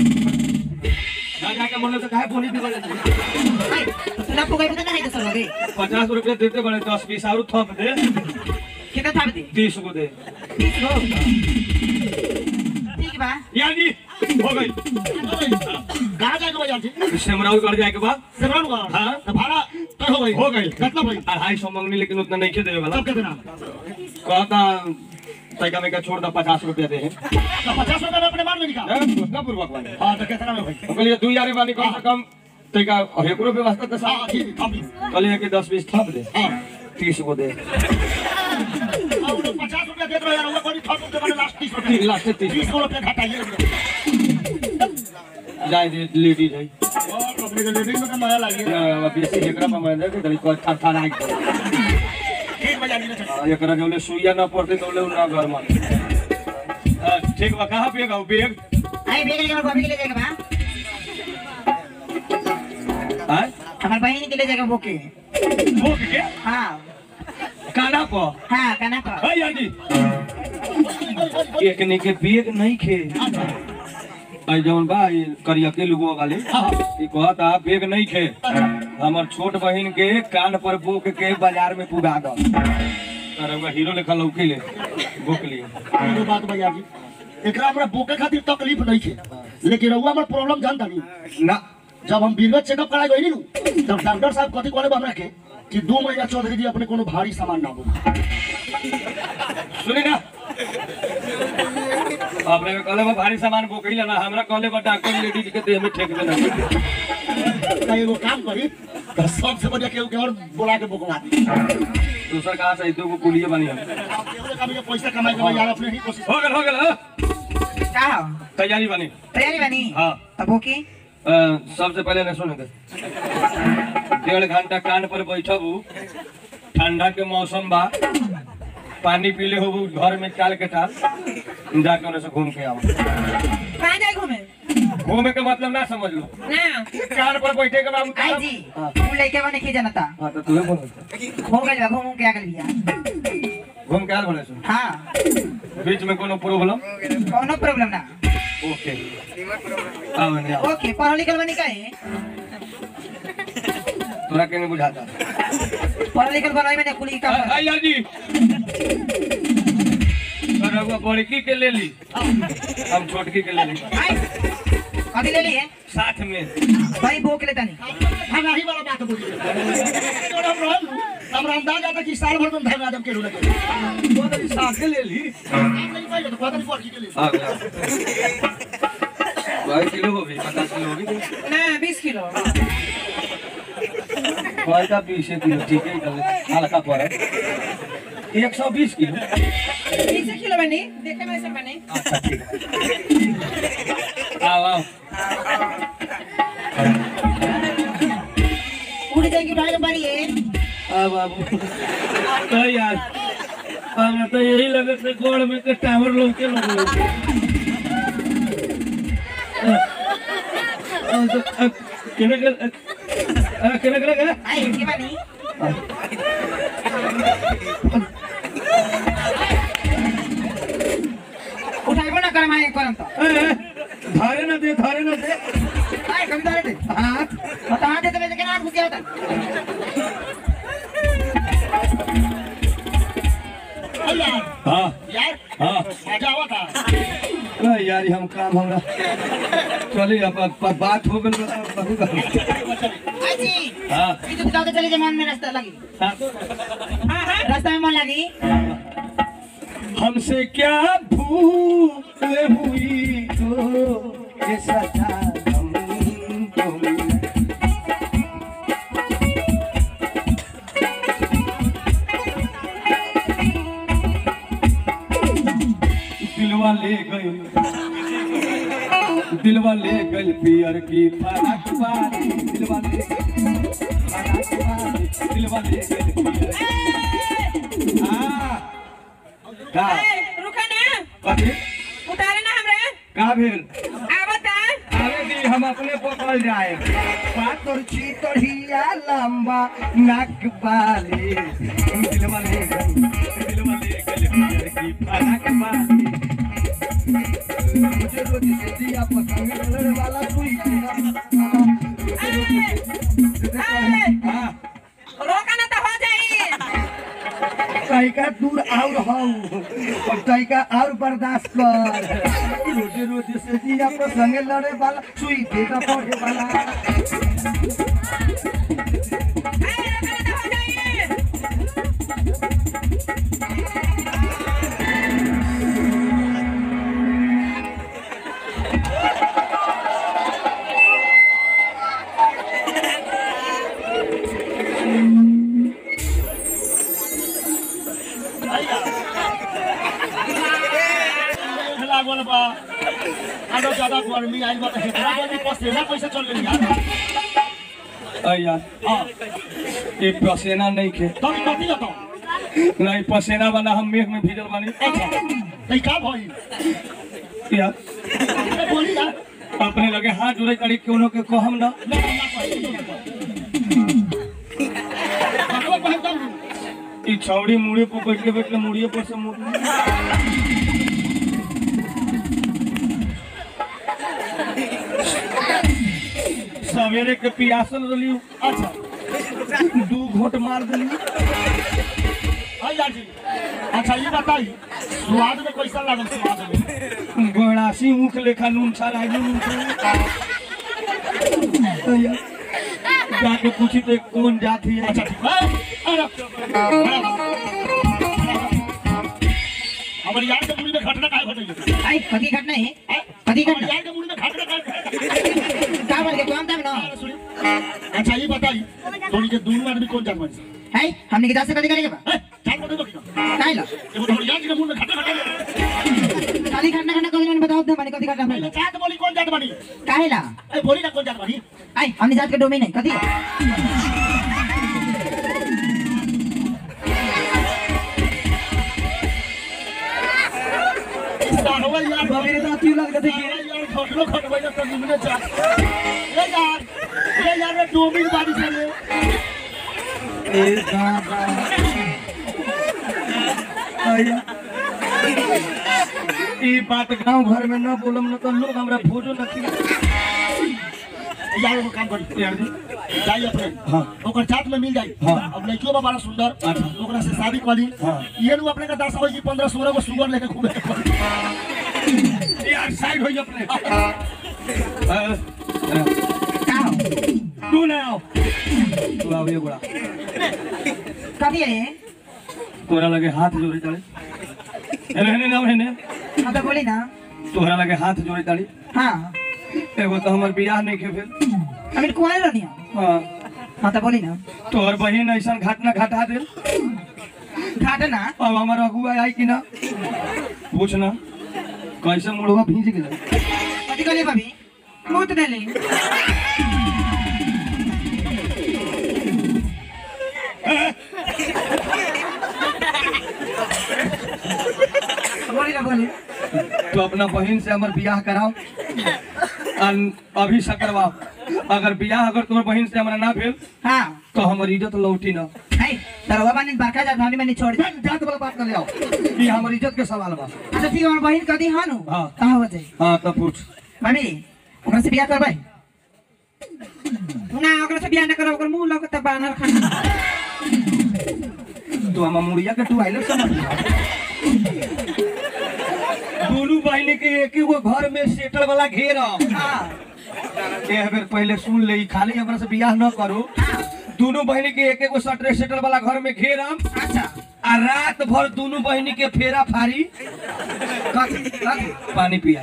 [SPEAKER 2] ना जाके बोले तो काहे बोली बिगड़ जाती
[SPEAKER 3] आई, तो तुला फुगाई पता नाही कसं लगे
[SPEAKER 2] पचास रुपये देते बड़े दस बीस और थप दे
[SPEAKER 3] किती थांब दे
[SPEAKER 2] तीस को दे
[SPEAKER 3] तीस हो ठीक बा
[SPEAKER 2] यार जी हो गई
[SPEAKER 1] कहाँ जाके बजा थी
[SPEAKER 2] सिमराव कर जाए के बाद
[SPEAKER 1] सिमरन का
[SPEAKER 2] हाँ।
[SPEAKER 1] तो भाड़ा तय हो गई
[SPEAKER 2] हो गई
[SPEAKER 1] कितना भाई
[SPEAKER 2] अढ़ाई सौ मंगनी लेकिन उतना नहीं खे देवे वाला
[SPEAKER 1] तब कितना
[SPEAKER 2] कहता तैका में का छोड़ दा पचास रुपया दे
[SPEAKER 1] तो पचास रुपये में अपने मार में निकाल
[SPEAKER 2] उतना पूर्वक वाले
[SPEAKER 1] हाँ तो कितना में भाई
[SPEAKER 2] कहलिए दू यारी बानी कम से कम तैका हेकरो व्यवस्था तो
[SPEAKER 1] हाँ
[SPEAKER 2] सब
[SPEAKER 1] ठीक है अभी
[SPEAKER 2] कहलिए कि दस बीस थप दे
[SPEAKER 1] हाँ
[SPEAKER 2] तीस को दे
[SPEAKER 1] अब वो पचास रुपया दे दो यार वो कोई थोड़ा रुपये मैंने लास्ट तीस रुपये
[SPEAKER 2] लास्ट से तीस
[SPEAKER 1] तीस रुपये घटाइए
[SPEAKER 2] जाए दे लेडी जाए
[SPEAKER 1] और अपने के लेडीज में का नया लगे
[SPEAKER 2] बेसी एकरा में मैं दे के को थर थर आई
[SPEAKER 1] ठीक बजा नहीं चल
[SPEAKER 2] एकरा जौले सुइया ना पड़ते तौले ना घर में अ, ठीक बा कहाँ पे गाँव बेग
[SPEAKER 3] आई बेग लेके बॉबी के ले जाएगा बा
[SPEAKER 2] आय
[SPEAKER 3] हमार बहन के ले जाएगा बोके
[SPEAKER 2] भूख के
[SPEAKER 3] हाँ
[SPEAKER 2] काना को
[SPEAKER 3] हाँ कहना का
[SPEAKER 2] है यार जी एक ने के बेग नहीं खे आई जौन बा ये करिया के लोगो वाले ई कहता बेग नहीं खे हमर छोट बहिन के कान पर बोक के बाजार में पुगा दो अरे वो हीरो लेखा लौकी ले बोक लिए
[SPEAKER 1] एगो बात बजा जी एकरा हमरा बोके खातिर तकलीफ नहीं है लेकिन रउआ हमर प्रॉब्लम जानता नहीं
[SPEAKER 2] ना
[SPEAKER 1] जब हम बीरगत चेकअप कराए गई नु तब डॉक्टर साहब कथी कहले बा हमरा के कि दो महीना चौधरी जी अपने कोनो भारी सामान ना बोलो
[SPEAKER 2] सुनी ना आपने कहले बा भारी सामान बोकई लेना हमरा कहले बा डॉक्टर लेडीज के देह में ठेक देना
[SPEAKER 1] तो एगो काम करी तो सबसे बढ़िया केहू के और बोला के बोकवा दी
[SPEAKER 2] दूसर कहाँ से दो को कुलिए बनी हम
[SPEAKER 1] आप केहू के काम के पैसा कमाए के बा यार अपने ही कोशिश
[SPEAKER 2] हो गल हो गल हाँ?
[SPEAKER 3] का हो
[SPEAKER 2] तैयारी बनी
[SPEAKER 3] तैयारी बनी
[SPEAKER 2] हाँ
[SPEAKER 3] तब बोके
[SPEAKER 2] अ, सबसे पहले ना सुने दे डेढ़ घंटा कान पर बैठबू ठंडा के मौसम बा पानी पीले हो घर में टाल के टाल जाके उन्हें से घूम के आओ
[SPEAKER 4] कहाँ जाए घूमे
[SPEAKER 2] घूमे के मतलब ना समझ लो
[SPEAKER 4] ना
[SPEAKER 2] कान पर बैठे के बाद
[SPEAKER 3] आई जी तू लइके बने की जनता
[SPEAKER 2] हाँ तो तुम्हें बोलो
[SPEAKER 3] हो गइल बा घूम के आ गइल बिया
[SPEAKER 2] घूम के आल बोले सो
[SPEAKER 3] हाँ
[SPEAKER 2] बीच में कोनो प्रॉब्लम
[SPEAKER 3] कोनो प्रॉब्लम ना
[SPEAKER 2] ओके आओ नहीं आओ
[SPEAKER 3] ओके पढ़ल लिखल बनी काहे
[SPEAKER 2] तोरा के नहीं बुझाता
[SPEAKER 3] पढ़ल लिखल बनाई मैंने कुली का
[SPEAKER 2] आ- आ यार जी अरे वो बड़की के ले ली हम छोटकी के ले ली
[SPEAKER 3] आई कभी ले लिए
[SPEAKER 2] साथ में
[SPEAKER 3] भाई बोक लेता नहीं
[SPEAKER 1] हम ही वाला बात बोली और हम रहल हमरा अंदाज आता कि साल भर में धर्म आदम के रुले के
[SPEAKER 2] वो तो साथ ले ली
[SPEAKER 1] नहीं पाइले तो पता नहीं पड़ के लिए
[SPEAKER 2] आ गया बाईस किलो हो गई पचास किलो हो गई
[SPEAKER 4] ना बीस किलो
[SPEAKER 2] पैसा बीस किलो ठीक है निकल हल्का पड़ा एक सौ बीस किलो
[SPEAKER 4] बीस किलो बनी देखे में ऐसे बनी
[SPEAKER 2] अच्छा ठीक है आओ आओ
[SPEAKER 3] उड़ जाएगी उठाने के बारी है
[SPEAKER 2] आ बाबू तो यार हमरा तो यही लगे थे गोड़ में के टावर लोग के लोग केने के केने के के
[SPEAKER 3] आई की बानी उठाइबो ना कर माए करम तो
[SPEAKER 2] धारे ना दे धारे ना दे
[SPEAKER 3] आई कम दारे दे
[SPEAKER 2] हाँ
[SPEAKER 3] बता दे तो मैं के नाम घुस गया था
[SPEAKER 1] यार
[SPEAKER 2] हाँ
[SPEAKER 1] यार
[SPEAKER 2] हाँ
[SPEAKER 1] मजा आवा था
[SPEAKER 2] अरे यार ये हम काम हमरा चलिए अब अब- अब बात हो गई बहुत
[SPEAKER 3] आई जी
[SPEAKER 2] हाँ
[SPEAKER 3] ये तो बताओ चले जमान में रास्ता लगी
[SPEAKER 2] हाँ
[SPEAKER 4] हाँ हाँ
[SPEAKER 3] रास्ता में मन लगी
[SPEAKER 2] हमसे क्या भूल हुई तो ये सजा हमको मिली। दिलवा ले गई दिलवा ले गई पियर की फरक वाली दिलवा ले गई फरक वाली दिलवा ले गई पियर की- हाँ का
[SPEAKER 4] ए, रुका ना
[SPEAKER 2] कथी
[SPEAKER 4] उतारे ना हमरे
[SPEAKER 2] का भेल
[SPEAKER 4] आवता
[SPEAKER 2] अरे दी हम अपने पकड़ जाए पातर चीतरिया लंबा नाक वाली दिलवा ले गई दिलवा ले गई पियर की फरक वाली रोजे रोज से दिया पसंग लड़े वाला सुई हाँ
[SPEAKER 4] रोका ना तो हो जाई
[SPEAKER 2] तैका दूर और हऊ और तैका और बर्दाश्त कर रोजे रोज से दिया पसंग लड़े वाला सुई देगा पड़े वाला
[SPEAKER 4] ए, रोका ना तो हो जाई
[SPEAKER 1] लागल बा आरो ज्यादा गर्मी आइल बा त हेतरा जल्दी पसेना कैसे चल गेली यार
[SPEAKER 2] अया
[SPEAKER 1] हां
[SPEAKER 2] ये पसीना नहीं खे
[SPEAKER 1] तब कथी लतो
[SPEAKER 2] नहीं पसीना वाला हम मेघ में भीजल बानी
[SPEAKER 1] अच्छा तई का भई
[SPEAKER 2] यार
[SPEAKER 1] ए, बोली ना
[SPEAKER 2] अपने लगे हाथ जोड़े करी कोनो के कहम ना
[SPEAKER 1] ना ना कही कतवा कहत दम
[SPEAKER 2] ई छौड़ी मुड़ी पर बैठले बैठले मुड़िए पर से मुड़ सवेरे के पियासल रही
[SPEAKER 1] अच्छा
[SPEAKER 2] दू घोट मार दिली
[SPEAKER 1] हाय यार जी अच्छा ये बताई स्वाद में कैसा लागल स्वाद में
[SPEAKER 2] गड़ासी मुख लेखा नून छा रहा नून छा जाके पूछी तो कौन जाती है
[SPEAKER 1] अच्छा ठीक है अरे हमर यार के मुड़ी में घटना काय घटई
[SPEAKER 3] आई कथी घटना है कथी
[SPEAKER 1] हमर
[SPEAKER 3] घटना
[SPEAKER 1] यार के मुड़ी में घटना काय
[SPEAKER 3] का बोल के तुम तब ना
[SPEAKER 1] अरे सुनी अच्छा ये बताई तोनी के दोनों आदमी कौन जात बानी
[SPEAKER 3] है हमने के जासे कथी करेंगे बा
[SPEAKER 1] ए जान बता दो कि
[SPEAKER 3] काहे ला
[SPEAKER 1] एगो तोहर यार के मुंह में घटना घटना
[SPEAKER 3] खाली घटना घटना कभी मैंने बताओ तो मैंने कथी घटना
[SPEAKER 1] पहले
[SPEAKER 3] पहले
[SPEAKER 1] जात बोली कौन जात बानी
[SPEAKER 3] काहे ला
[SPEAKER 1] ए बोली ना कौन जात बानी
[SPEAKER 3] आई हमने जात के डोमेन है कथी
[SPEAKER 1] साहवा यार
[SPEAKER 2] मेरे दांत क्यों लग रहे थे
[SPEAKER 1] अरे यार घटलो घटबै ना तो निमने जा ए यार ए यार रे डोमिन बारी चले
[SPEAKER 2] ए दादा आया ई बात गांव घर में न बोलम न तो लोग हमरा भोजो न खिला
[SPEAKER 1] यार वो काम करी
[SPEAKER 2] यार जी
[SPEAKER 1] जाई अपने
[SPEAKER 2] हाँ।
[SPEAKER 1] ओकर जात में मिल जाई
[SPEAKER 2] हाँ।
[SPEAKER 1] अब लड़कियों बा बड़ा सुंदर
[SPEAKER 2] अच्छा।
[SPEAKER 1] ओकरा से शादी करी
[SPEAKER 2] हाँ।
[SPEAKER 1] ये नु अपने का दस हो की 15 16 को सुगर लेके घूमे के पड़ी।
[SPEAKER 2] यार साइड हो अपने
[SPEAKER 3] का हो
[SPEAKER 2] तू ना आओ तू आओ ये बड़ा
[SPEAKER 3] कथी है
[SPEAKER 2] तोरा लगे हाथ जोड़े ताड़ी रहने ना रहने
[SPEAKER 3] हाँ तो बोली ना
[SPEAKER 2] तोहरा लगे हाथ जोड़े ताड़ी
[SPEAKER 3] हाँ
[SPEAKER 2] एगो तो हमर बियाह नहीं के फिर
[SPEAKER 3] अभी कुआरे रहनी हो
[SPEAKER 2] हाँ
[SPEAKER 3] हाँ तो बोली ना
[SPEAKER 2] तोहर बहिन ऐसा घटना घटा दे
[SPEAKER 3] घाटा ना
[SPEAKER 2] अब हमार अगुआ आई कि ना पूछ ना कैसे मुड़वा भीज गेल
[SPEAKER 3] कथी कहले भाभी मुँह तो नहीं बोली ना बोली
[SPEAKER 2] तो अपना बहन से हमार बियाह कराओ अन- अभी से करवाओ अगर बियाह अगर तुम्हार बहन से हमारा ना भेल
[SPEAKER 3] हाँ
[SPEAKER 2] तो हमार इज्जत लौटी ना
[SPEAKER 3] है तरवा बानी बरका जात भाभी मैंने छोड़ दी
[SPEAKER 2] जात वाला बात कर ले आओ ये हमार इज्जत के सवाल बा
[SPEAKER 3] अच्छा ठीक है हमार बहन कदी हाँ नु
[SPEAKER 2] हाँ।
[SPEAKER 3] कहाँ हो जाए
[SPEAKER 2] हाँ तो पूछ
[SPEAKER 3] भाभी ओकरा से बियाह करबै
[SPEAKER 4] ना ओकरा से बियाह ना करो ओकर मुंह लग त बानर खाना
[SPEAKER 2] तो हमार मुड़िया के तू आइले समझ दोनों बहन के एक ही गो घर में सेटल वाला घेरा
[SPEAKER 3] हाँ
[SPEAKER 2] एक बेर पहले सुन ले खाली हमरा से बियाह न करो दोनों बहन के एक एक गो सटरे सेटल वाला घर में घेरम
[SPEAKER 3] अच्छा
[SPEAKER 2] आ रात भर दोनों बहनी के फेरा फारी
[SPEAKER 3] कथी कथी
[SPEAKER 2] पानी पिया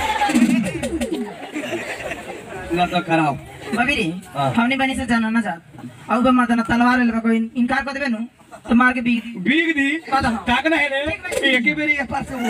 [SPEAKER 2] न तो कराओ
[SPEAKER 3] भाभी रे
[SPEAKER 2] हाँ।
[SPEAKER 3] हमने बनी से जाना ना जात अब बे माता ना तलवार ले कोई इनकार कर देबे नु तो मार के बीग दी
[SPEAKER 2] बीग दी
[SPEAKER 3] कद हाँ।
[SPEAKER 2] ताक ना है रे एक ही बेरी ये पास से वो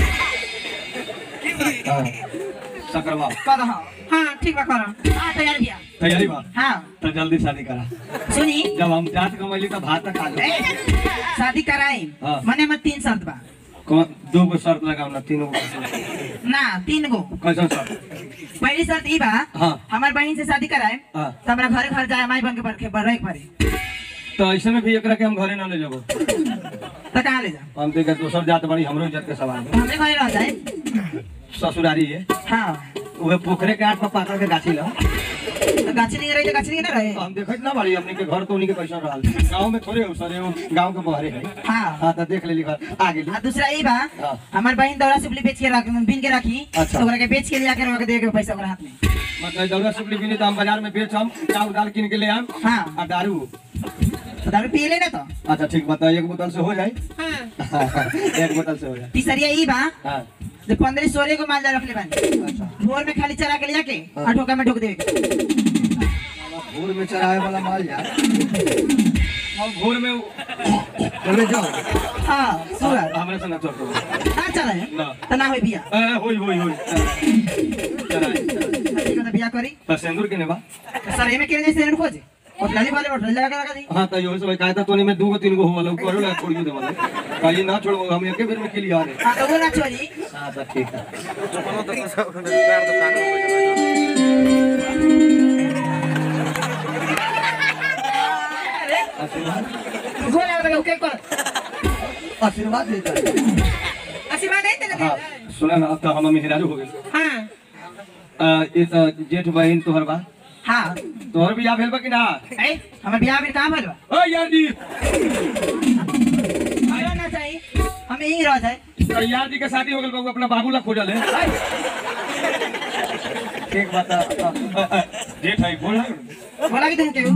[SPEAKER 2] हाँ, सकरवा
[SPEAKER 3] कद हाँ
[SPEAKER 4] हाँ ठीक बा करम
[SPEAKER 3] हाँ तैयार किया
[SPEAKER 2] तैयारी बा
[SPEAKER 3] हाँ
[SPEAKER 2] तो जल्दी शादी करा
[SPEAKER 3] सुनी
[SPEAKER 2] जब हम जात कमैली तो भात खा लो
[SPEAKER 3] ए, शादी कराई
[SPEAKER 2] हाँ।
[SPEAKER 3] मने हमर तीन शर्त बा
[SPEAKER 2] कौन दो गो शर्त लगाओ ना तीनों गो कैसन
[SPEAKER 3] ना तीन गो
[SPEAKER 2] शर्त
[SPEAKER 3] पहली शर्त ई बा
[SPEAKER 2] हाँ।
[SPEAKER 3] हमार बहन से शादी कराए
[SPEAKER 2] हाँ।
[SPEAKER 3] तो हमरा घरे घर जाए माई बन के बरखे बढ़े पड़े
[SPEAKER 2] तो ऐसे में भी एकरा के हम घरे ना ले जाबो
[SPEAKER 3] तो कहाँ ले जा
[SPEAKER 2] हम तो एकर दोसर जात बड़ी हमरो इज्जत के सवाल बा।
[SPEAKER 3] हमरे घरे रह जाए
[SPEAKER 2] ससुरारी है
[SPEAKER 3] हाँ
[SPEAKER 2] उहे पोखरे के आठ पर पाकड़ के गाछी ला
[SPEAKER 3] तो गाछी नहीं रही तो गाछी नहीं ना रहे
[SPEAKER 2] हम देखत ना बाड़ी हमनी के घर तो उन्हीं के कैसन रहल गांव में थोड़े हो सरे वो गांव के बहरे है
[SPEAKER 3] हाँ
[SPEAKER 2] हां तो देख लेली घर आ गेली
[SPEAKER 3] आ दूसरा ई बा
[SPEAKER 2] हाँ।
[SPEAKER 3] हमार बहन दौरा सुपली बेच के रख बिन के रखी
[SPEAKER 2] अच्छा।
[SPEAKER 3] तो ओकरा के बेच के लिया के रख दे के पैसा ओकरा हाथ में
[SPEAKER 2] मतलब दौरा सुपली बिनी तो हम बाजार में बेचम चाउर दाल किन के ले आम
[SPEAKER 3] हाँ
[SPEAKER 2] आ दारू
[SPEAKER 3] तो दारू पी ले ना तो
[SPEAKER 2] अच्छा ठीक बता एक बोतल से हो जाए एक बोतल से हो जाए
[SPEAKER 3] तीसरिया ई बा
[SPEAKER 2] हाँ
[SPEAKER 3] जो पंद्रह सोलह को माल रख ले बानी
[SPEAKER 2] अच्छा
[SPEAKER 3] भोर में खाली चरा के लिया के
[SPEAKER 2] हाँ।
[SPEAKER 3] आ ठोका में ठोक देवे के
[SPEAKER 2] भोर में चराए वाला माल यार हम भोर में चले जाओ
[SPEAKER 3] हाँ सुगर
[SPEAKER 2] हमरे से ना चढ़ो
[SPEAKER 3] ना चले
[SPEAKER 2] ना।
[SPEAKER 3] तो ना होई बिया
[SPEAKER 2] ए होई होई होई चराए
[SPEAKER 3] ठीक है तो बिया करी
[SPEAKER 2] तो सिंदूर के ने बा
[SPEAKER 3] तो सर एमे के जैसे एंड खोजे और लाली वाले और लगा लगा दी
[SPEAKER 2] हाँ तो यो सब कायदा तो नहीं मैं दू गो तीन गो हो वाला करो ना छोड़ दे वाला कहीं ना छोड़ो हम एक बेर में के लिए आ रहे
[SPEAKER 3] हाँ तो वो ना छोड़ी
[SPEAKER 2] हाँ तो ठीक है
[SPEAKER 3] गोल लगा ओके कर
[SPEAKER 2] आशीर्वाद देता है
[SPEAKER 3] आशीर्वाद दे तेरे
[SPEAKER 2] हाँ सुना ना अब तो हम मेहरारू हो गए
[SPEAKER 3] हाँ
[SPEAKER 2] आ, ये तो जेठ बहन तोहर बा
[SPEAKER 3] हाँ
[SPEAKER 2] तोहर बियाह भेल बा कि ना
[SPEAKER 3] ए हमार बियाह में काम भइल बा
[SPEAKER 2] ओ यार जी
[SPEAKER 3] आयो ना चाहिए हम यहीं रह जाए
[SPEAKER 2] तो यार जी के शादी हो गेल बा उ अपना बाबू ला खोजल है ठीक बात है अ, अ, अ, जेठ है बोल ना
[SPEAKER 3] बोला कि तुम क्यों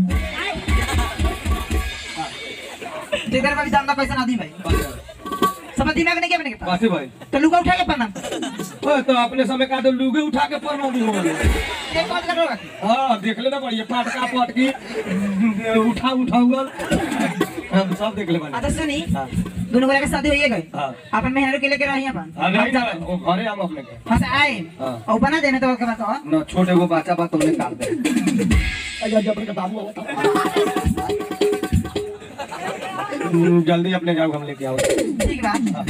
[SPEAKER 3] तेरे का भी दाम पैसा ना दी भाई समझ दिमाग नहीं क्या बने के पास
[SPEAKER 2] कासे भाई
[SPEAKER 3] तो लुका उठा के प्रणाम
[SPEAKER 2] ओ तो अपने समय का तो लुगे उठा के परनो भी हो गए
[SPEAKER 3] एक बात करोगा
[SPEAKER 2] हाँ देख लेना बढ़िया पाटका पटकी उठा उठा हुआ हम सब देख ले बने
[SPEAKER 3] अच्छा सुनी
[SPEAKER 2] हाँ
[SPEAKER 3] दोनों गोरा के शादी होइए गई
[SPEAKER 2] हाँ
[SPEAKER 3] अपन मेहनत के लेके रही अपन
[SPEAKER 2] हाँ नहीं ना वो घरे हम अपने के
[SPEAKER 3] हाँ से आए
[SPEAKER 2] हाँ।
[SPEAKER 3] और बना देने तो के बात हो
[SPEAKER 2] न छोटे वो बच्चा बात तुमने काट दे
[SPEAKER 3] अजा जब के बाबू
[SPEAKER 2] हम्म, जल्दी अपने जाओ हम लेके आओ
[SPEAKER 3] ठीक बात